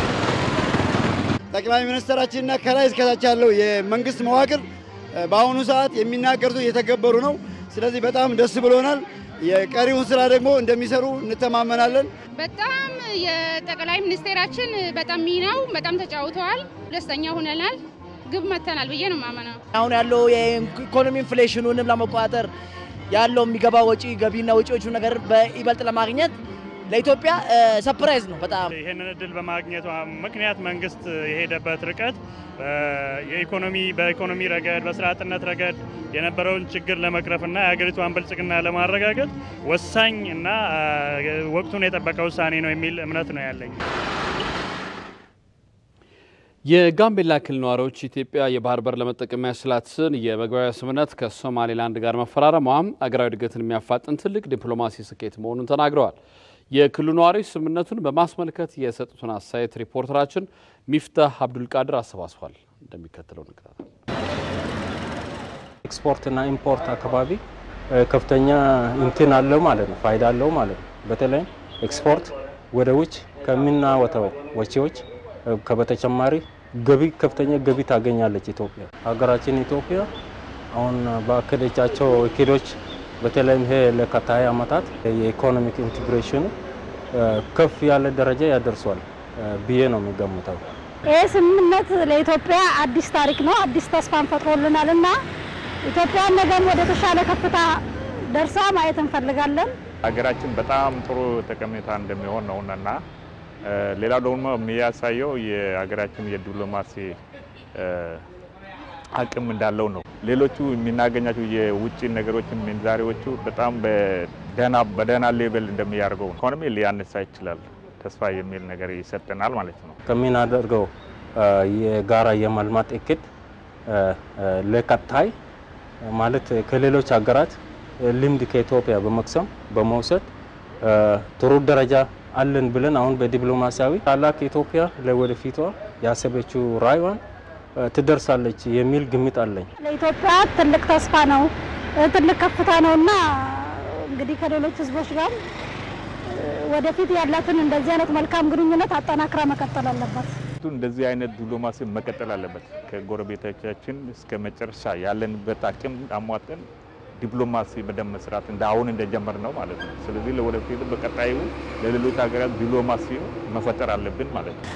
ጠቅላይ ሚኒስትራችንና ከላይ እስከታች ያለው የመንግስት መዋቅር በአሁኑ ሰዓት የሚናገሩት እየተገበሩ ነው። ስለዚህ በጣም ደስ ብሎናል። የቀሪውን ስራ ደግሞ እንደሚሰሩ እንተማመናለን። በጣም የጠቅላይ ሚኒስቴራችን በጣም ሚናው በጣም ተጫውተዋል። ደስተኛ ሆነናል። ግብ መተናል ብዬ ነው የማመነው። አሁን ያለው የኢኮኖሚ ኢንፍሌሽኑንም ለመቆጣጠር ያለው የሚገባ ወጪ ገቢና ወጪዎቹ ነገር በይበልጥ ለማግኘት ለኢትዮጵያ ሰፕራይዝ ነው በጣም ይህንን እድል በማግኘቷ ምክንያት መንግስት የሄደበት ርቀት የኢኮኖሚ በኢኮኖሚ ረገድ በስራ አጥነት ረገድ የነበረውን ችግር ለመቅረፍና የሀገሪቷን ብልጽግና ለማረጋገጥ ወሳኝ እና ወቅቱን የጠበቀ ውሳኔ ነው የሚል እምነት ነው ያለኝ። የጋምቤላ ክልል ነዋሪዎች ኢትዮጵያ የባህር በር ለመጠቀም ያስችላትን የመግባቢያ ስምምነት ከሶማሌላንድ ጋር መፈራረሟ አገራዊ እድገትን የሚያፋጥን ትልቅ ዲፕሎማሲ ስኬት መሆኑን ተናግረዋል። የክልሉ ነዋሪዎች ስምምነቱን በማስመልከት የሰጡትን አስተያየት ሪፖርተራችን ሚፍታህ አብዱልቃድር አሰባስቧል። እንደሚከተለው እንከታተል። ኤክስፖርትና ኢምፖርት አካባቢ ከፍተኛ እንትን አለው ማለት ነው፣ ፋይዳ አለው ማለት ነው። በተለይም ኤክስፖርት ወደ ውጭ ከምናወጣው ወጪዎች ከበተጨማሪ ገቢ ከፍተኛ ገቢ ታገኛለች ኢትዮጵያ። ሀገራችን ኢትዮጵያ አሁን በአከደቻቸው እቅዶች በተለይም ይሄ ለቀጣይ ዓመታት የኢኮኖሚክ ኢንቴግሬሽኑ ከፍ ያለ ደረጃ ያደርሷል ብዬ ነው የሚገምተው። ይህ ስምምነት ለኢትዮጵያ አዲስ ታሪክ ነው፣ አዲስ ተስፋን ፈጥሮልናል እና ኢትዮጵያ ነገም ወደ ተሻለ ከፍታ ደርሳ ማየት እንፈልጋለን። ሀገራችን በጣም ጥሩ ጠቀሜታ እንደሚሆን ነው እና ሌላው ደግሞ የሚያሳየው የሀገራችን የዲፕሎማሲ አቅም እንዳለው ነው። ሌሎቹ የምናገኛቸው የውጭ ነገሮች ምንዛሬዎቹ በጣም በደህና ሌቨል እንደሚያደርገው ኢኮኖሚ ሊያነሳ ይችላል ተስፋ የሚል ነገር ይሰጠናል ማለት ነው። ከምናደርገው የጋራ የማልማት እቅድ ለቀጣይ ማለት ከሌሎች ሀገራት ልምድ ከኢትዮጵያ በመቅሰም በመውሰድ ጥሩ ደረጃ አለን ብለን አሁን በዲፕሎማሲያዊ ታላቅ ኢትዮጵያ ለወደፊቷ ያሰበችው ራዕይዋን ትደርሳለች የሚል ግምት አለኝ። ለኢትዮጵያ ትልቅ ተስፋ ነው፣ ትልቅ ከፍታ ነው እና እንግዲህ ከሌሎች ህዝቦች ጋር ወደፊት ያላትን እንደዚህ አይነት መልካም ግንኙነት አጠናክራ መቀጠል አለባት። እንደዚህ አይነት ዲፕሎማሲ መቀጠል አለበት። ከጎረቤቶቻችን እስከ መጨረሻ ያለንበት አቅም አሟጠን ዲፕሎማሲ በደንብ መስራት እንደ አሁን እንደጀመር ነው ማለት ነው። ስለዚህ ለወደፊት በቀጣዩ ለሌሎች ሀገራት ዲፕሎማሲ መፈጠር አለብን ማለት ነው።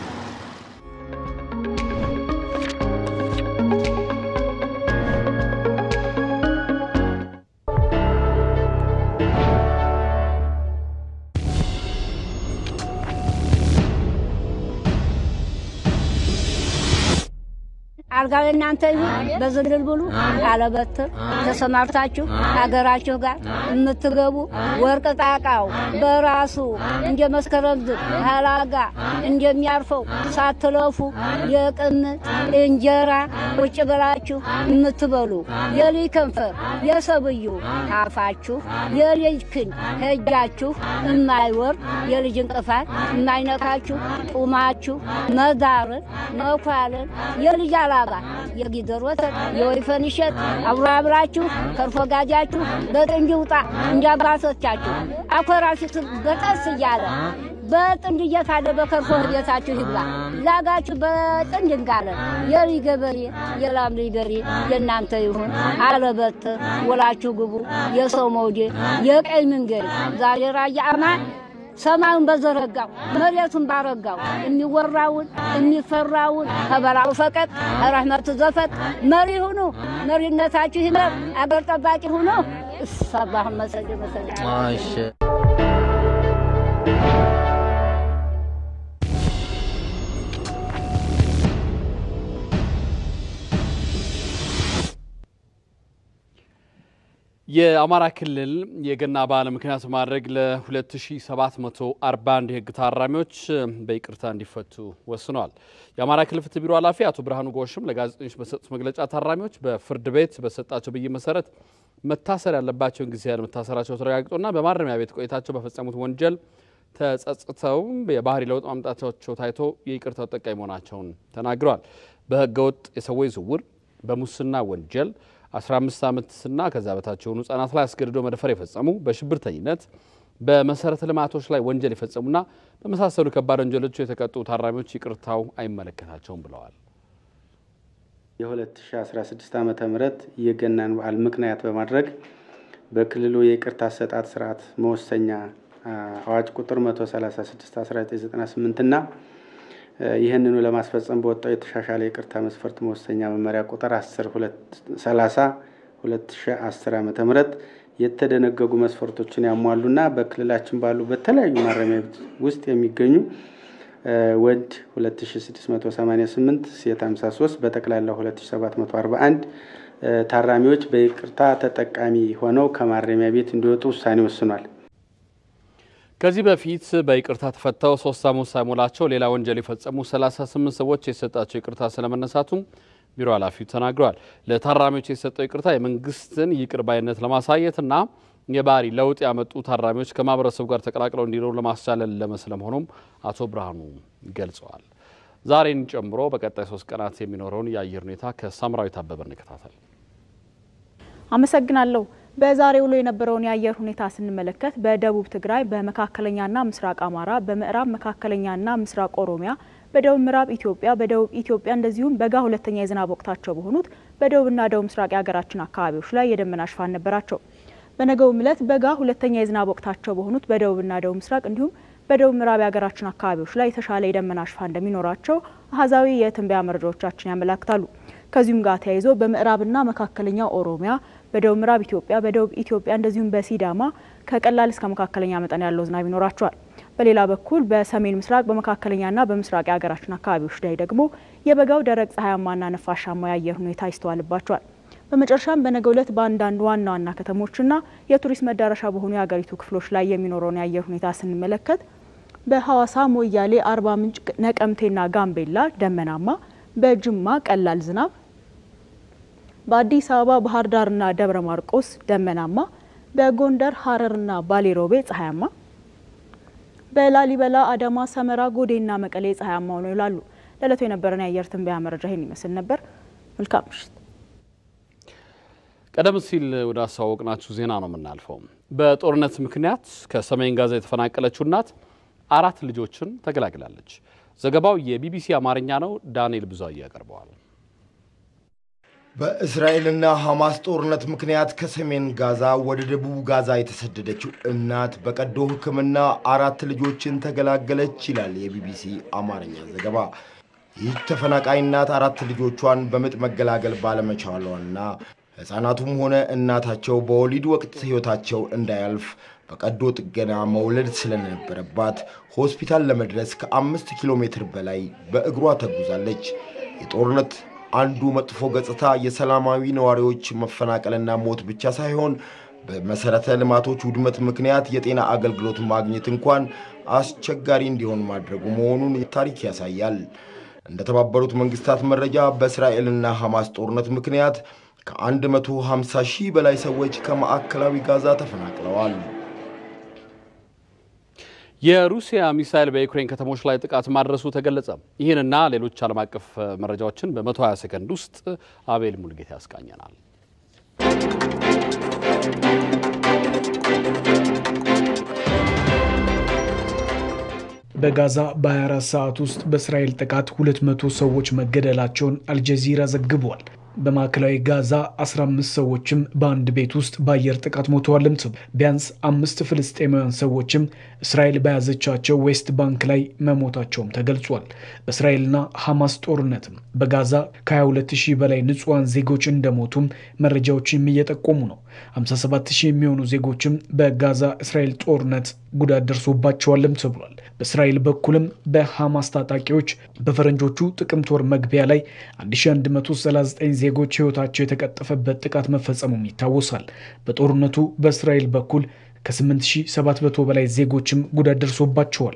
አልጋው እናንተ ይሁን በዝልል ብሉ አለበትር ተሰማርታችሁ ሀገራችሁ ጋር የምትገቡ ወርቅ ጣቃው በራሱ እንደ መስከረም ዝግ ሀላጋ እንደሚያርፈው ሳትለፉ የቅምጥ እንጀራ ቁጭ ብላችሁ የምትበሉ የልጅ ከንፈር የሰብዩ ታፋችሁ የልጅ ክን ሄጃችሁ የማይወርድ የልጅ እንቅፋት የማይነካችሁ ጡማችሁ መዳርን መኳልን የልጅ አላባ የጊደር ወተት የወይፈን እሸት አብሮ አብራችሁ ከርፎ ጋጃችሁ በጥንድ ውጣ እንደ አባቶቻችሁ አኮራችሁ በጠስ እያለ በጥንድ እየታለ በከርፎ ቤታችሁ ይብላ ላጋችሁ በጥንድ እንጋለ የልጅ ገበሬ የላም ልጅ በሬ የእናንተ ይሁን አለበት ወላችሁ ግቡ የሰው መውዴ የቀይ መንገድ ዛሬ ራያ አማን ሰማዩን በዘረጋው መሬቱን ባረጋው የሚወራውን የሚፈራውን ከበላው ፈቀቅ ረህመቱ ዘፈቅ መሪ ሁኑ። መሪነታችሁ ይመር። አገር ጠባቂ ሁኑ። ሰባህ መሰል መሰል የአማራ ክልል የገና በዓል ምክንያት ማድረግ ለ2741 የህግ ታራሚዎች በይቅርታ እንዲፈቱ ወስነዋል። የአማራ ክልል ፍትህ ቢሮ ኃላፊ አቶ ብርሃኑ ጎሽም ለጋዜጠኞች በሰጡት መግለጫ ታራሚዎች በፍርድ ቤት በሰጣቸው ብይን መሰረት መታሰር ያለባቸውን ጊዜ ያለመታሰራቸው ተረጋግጦና በማረሚያ ቤት ቆይታቸው በፈጸሙት ወንጀል ተጸጽተው የባህሪ ለውጥ ማምጣታቸው ታይቶ የይቅርታው ተጠቃሚ መሆናቸውን ተናግረዋል። በህገወጥ የሰዎች ዝውውር፣ በሙስና ወንጀል 15 ዓመትና ከዛ በታች የሆኑ ህጻናት ላይ አስገድዶ መድፈር የፈጸሙ በሽብርተኝነት በመሰረተ ልማቶች ላይ ወንጀል የፈጸሙና በመሳሰሉ ከባድ ወንጀሎች የተቀጡ ታራሚዎች ይቅርታው አይመለከታቸውም ብለዋል። የ2016 ዓ ም የገናን በዓል ምክንያት በማድረግ በክልሉ የይቅርታ አሰጣጥ ስርዓት መወሰኛ አዋጅ ቁጥር 136 1998 እና ይህንኑ ለማስፈጸም በወጣው የተሻሻለ የይቅርታ መስፈርት መወሰኛ መመሪያ ቁጥር 10 30 2010 ዓ ም የተደነገጉ መስፈርቶችን ያሟሉና በክልላችን ባሉ በተለያዩ ማረሚያ ቤት ውስጥ የሚገኙ ወንድ 2688 ሴት 53 በጠቅላላ 2741 ታራሚዎች በይቅርታ ተጠቃሚ ሆነው ከማረሚያ ቤት እንዲወጡ ውሳኔ ወስኗል። ከዚህ በፊት በይቅርታ ተፈተው ሶስት ዓመት ሳይሞላቸው ሌላ ወንጀል የፈጸሙ 38 ሰዎች የተሰጣቸው ይቅርታ ስለመነሳቱም ቢሮ ኃላፊው ተናግረዋል። ለታራሚዎች የተሰጠው ይቅርታ የመንግስትን ይቅር ባይነት ለማሳየትና የባህሪ ለውጥ ያመጡ ታራሚዎች ከማህበረሰቡ ጋር ተቀላቅለው እንዲኖሩ ለማስቻለል ለመስለመሆኑም አቶ ብርሃኑ ገልጸዋል። ዛሬን ጨምሮ በቀጣይ ሶስት ቀናት የሚኖረውን የአየር ሁኔታ ከሳምራዊት አበበ እንከታተል። አመሰግናለሁ። በዛሬው ውሎ የነበረውን የአየር ሁኔታ ስንመለከት በደቡብ ትግራይ፣ በመካከለኛና ምስራቅ አማራ፣ በምዕራብ መካከለኛና ምስራቅ ኦሮሚያ፣ በደቡብ ምዕራብ ኢትዮጵያ፣ በደቡብ ኢትዮጵያ እንደዚሁም በጋ ሁለተኛ የዝናብ ወቅታቸው በሆኑት በደቡብና ደቡብ ምስራቅ የሀገራችን አካባቢዎች ላይ የደመና ሽፋን ነበራቸው። በነገውም ዕለት በጋ ሁለተኛ የዝናብ ወቅታቸው በሆኑት በደቡብና ደቡብ ምስራቅ እንዲሁም በደቡብ ምዕራብ የሀገራችን አካባቢዎች ላይ የተሻለ የደመና ሽፋን እንደሚኖራቸው አሃዛዊ የትንበያ መረጃዎቻችን ያመላክታሉ። ከዚሁም ጋር ተያይዞ በምዕራብና መካከለኛ ኦሮሚያ፣ በደቡብ ምዕራብ ኢትዮጵያ፣ በደቡብ ኢትዮጵያ እንደዚሁም በሲዳማ ከቀላል እስከ መካከለኛ መጠን ያለው ዝናብ ይኖራቸዋል። በሌላ በኩል በሰሜን ምስራቅ በመካከለኛና በምስራቅ የሀገራችን አካባቢዎች ላይ ደግሞ የበጋው ደረቅ ፀሐያማና ነፋሻማ የአየር ሁኔታ ይስተዋልባቸዋል። በመጨረሻም በነገው ዕለት በአንዳንድ ዋና ዋና ከተሞችና የቱሪስት መዳረሻ በሆኑ የሀገሪቱ ክፍሎች ላይ የሚኖረውን የአየር ሁኔታ ስንመለከት በሐዋሳ፣ ሞያሌ፣ አርባ ምንጭ፣ ነቀምቴና ጋምቤላ ደመናማ፣ በጅማ ቀላል ዝናብ፣ በአዲስ አበባ፣ ባህር ዳርና ደብረ ማርቆስ ደመናማ፣ በጎንደር ሐረርና ባሌሮቤ ፀሐያማ፣ በላሊበላ፣ አዳማ፣ ሰመራ፣ ጎዴና መቀሌ ፀሐያማ ሆነው ይውላሉ። ለዕለቱ የነበረን የአየር ትንበያ መረጃ ይህን ይመስል ነበር። መልካም ምሽት። ቀደም ሲል ወደ አስተዋወቅናችሁ ዜና ነው የምናልፈው። በጦርነት ምክንያት ከሰሜን ጋዛ የተፈናቀለችው እናት አራት ልጆችን ተገላግላለች። ዘገባው የቢቢሲ አማርኛ ነው። ዳንኤል ብዙአየ ያቀርበዋል። በእስራኤልና ሐማስ ጦርነት ምክንያት ከሰሜን ጋዛ ወደ ደቡብ ጋዛ የተሰደደችው እናት በቀዶ ሕክምና አራት ልጆችን ተገላገለች ይላል የቢቢሲ አማርኛ ዘገባ። ይህ ተፈናቃይ እናት አራት ልጆቿን በምጥ መገላገል ባለመቻሏና ሕፃናቱም ሆነ እናታቸው በወሊድ ወቅት ሕይወታቸው እንዳያልፍ በቀዶ ጥገና መውለድ ስለነበረባት ሆስፒታል ለመድረስ ከአምስት ኪሎ ሜትር በላይ በእግሯ ተጉዛለች። የጦርነት አንዱ መጥፎ ገጽታ የሰላማዊ ነዋሪዎች መፈናቀልና ሞት ብቻ ሳይሆን በመሰረተ ልማቶች ውድመት ምክንያት የጤና አገልግሎት ማግኘት እንኳን አስቸጋሪ እንዲሆን ማድረጉ መሆኑን ታሪክ ያሳያል። እንደተባበሩት መንግስታት መረጃ በእስራኤልና ሐማስ ጦርነት ምክንያት ከ150 ሺህ በላይ ሰዎች ከማዕከላዊ ጋዛ ተፈናቅለዋል። የሩሲያ ሚሳይል በዩክሬን ከተሞች ላይ ጥቃት ማድረሱ ተገለጸ። ይህንና ሌሎች ዓለም አቀፍ መረጃዎችን በ120 ሰከንድ ውስጥ አቤል ሙልጌታ ያስቃኘናል። በጋዛ በ24 ሰዓት ውስጥ በእስራኤል ጥቃት 200 ሰዎች መገደላቸውን አልጀዚራ ዘግቧል። በማዕከላዊ ጋዛ 15 ሰዎችም በአንድ ቤት ውስጥ በአየር ጥቃት ሞተዋልም ተብሏል። ቢያንስ አምስት ፍልስጤማውያን ሰዎችም እስራኤል በያዘቻቸው ዌስት ባንክ ላይ መሞታቸውም ተገልጿል። በእስራኤልና ሐማስ ጦርነትም በጋዛ ከ22 ሺህ በላይ ንጹሐን ዜጎች እንደሞቱም መረጃዎችም እየጠቆሙ ነው። 57 ሺህ የሚሆኑ ዜጎችም በጋዛ እስራኤል ጦርነት ጉዳት ደርሶባቸዋልም ተብሏል። በእስራኤል በኩልም በሐማስ ታጣቂዎች በፈረንጆቹ ጥቅምት ወር መግቢያ ላይ 1139 ዜጎች ሕይወታቸው የተቀጠፈበት ጥቃት መፈጸሙም ይታወሳል። በጦርነቱ በእስራኤል በኩል ከ8700 በላይ ዜጎችም ጉዳት ደርሶባቸዋል።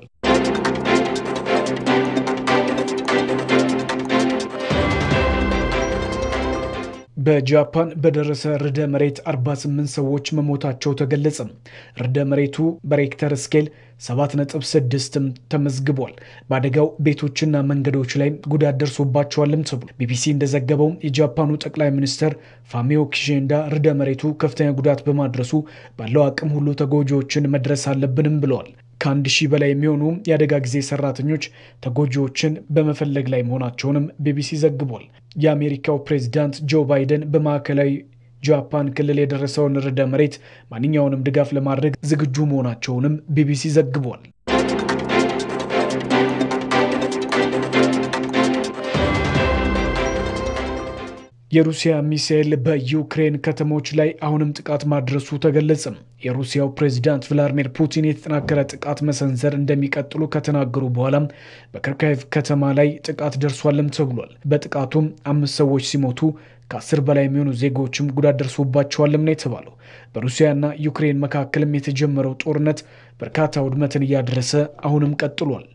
በጃፓን በደረሰ ርዕደ መሬት 48 ሰዎች መሞታቸው ተገለጸ። ርዕደ መሬቱ በሬክተር ስኬል 7.6ም ተመዝግቧል። በአደጋው ቤቶችና መንገዶች ላይ ጉዳት ደርሶባቸዋልም ተብሎ ቢቢሲ እንደዘገበው የጃፓኑ ጠቅላይ ሚኒስትር ፋሚዮ ኪሺንዳ ርዕደ መሬቱ ከፍተኛ ጉዳት በማድረሱ ባለው አቅም ሁሉ ተጎጂዎችን መድረስ አለብንም ብለዋል። ከአንድ ሺህ በላይ የሚሆኑ የአደጋ ጊዜ ሰራተኞች ተጎጂዎችን በመፈለግ ላይ መሆናቸውንም ቢቢሲ ዘግቧል። የአሜሪካው ፕሬዚዳንት ጆ ባይደን በማዕከላዊ ጃፓን ክልል የደረሰውን ርዕደ መሬት ማንኛውንም ድጋፍ ለማድረግ ዝግጁ መሆናቸውንም ቢቢሲ ዘግቧል። የሩሲያ ሚሳኤል በዩክሬን ከተሞች ላይ አሁንም ጥቃት ማድረሱ ተገለጸ። የሩሲያው ፕሬዚዳንት ቭላዲሚር ፑቲን የተጠናከረ ጥቃት መሰንዘር እንደሚቀጥሉ ከተናገሩ በኋላም በከርካይቭ ከተማ ላይ ጥቃት ደርሷልም ተብሏል። በጥቃቱም አምስት ሰዎች ሲሞቱ ከአስር በላይ የሚሆኑ ዜጎችም ጉዳት ደርሶባቸዋልም ነው የተባለው። በሩሲያና ዩክሬን መካከልም የተጀመረው ጦርነት በርካታ ውድመትን እያደረሰ አሁንም ቀጥሏል።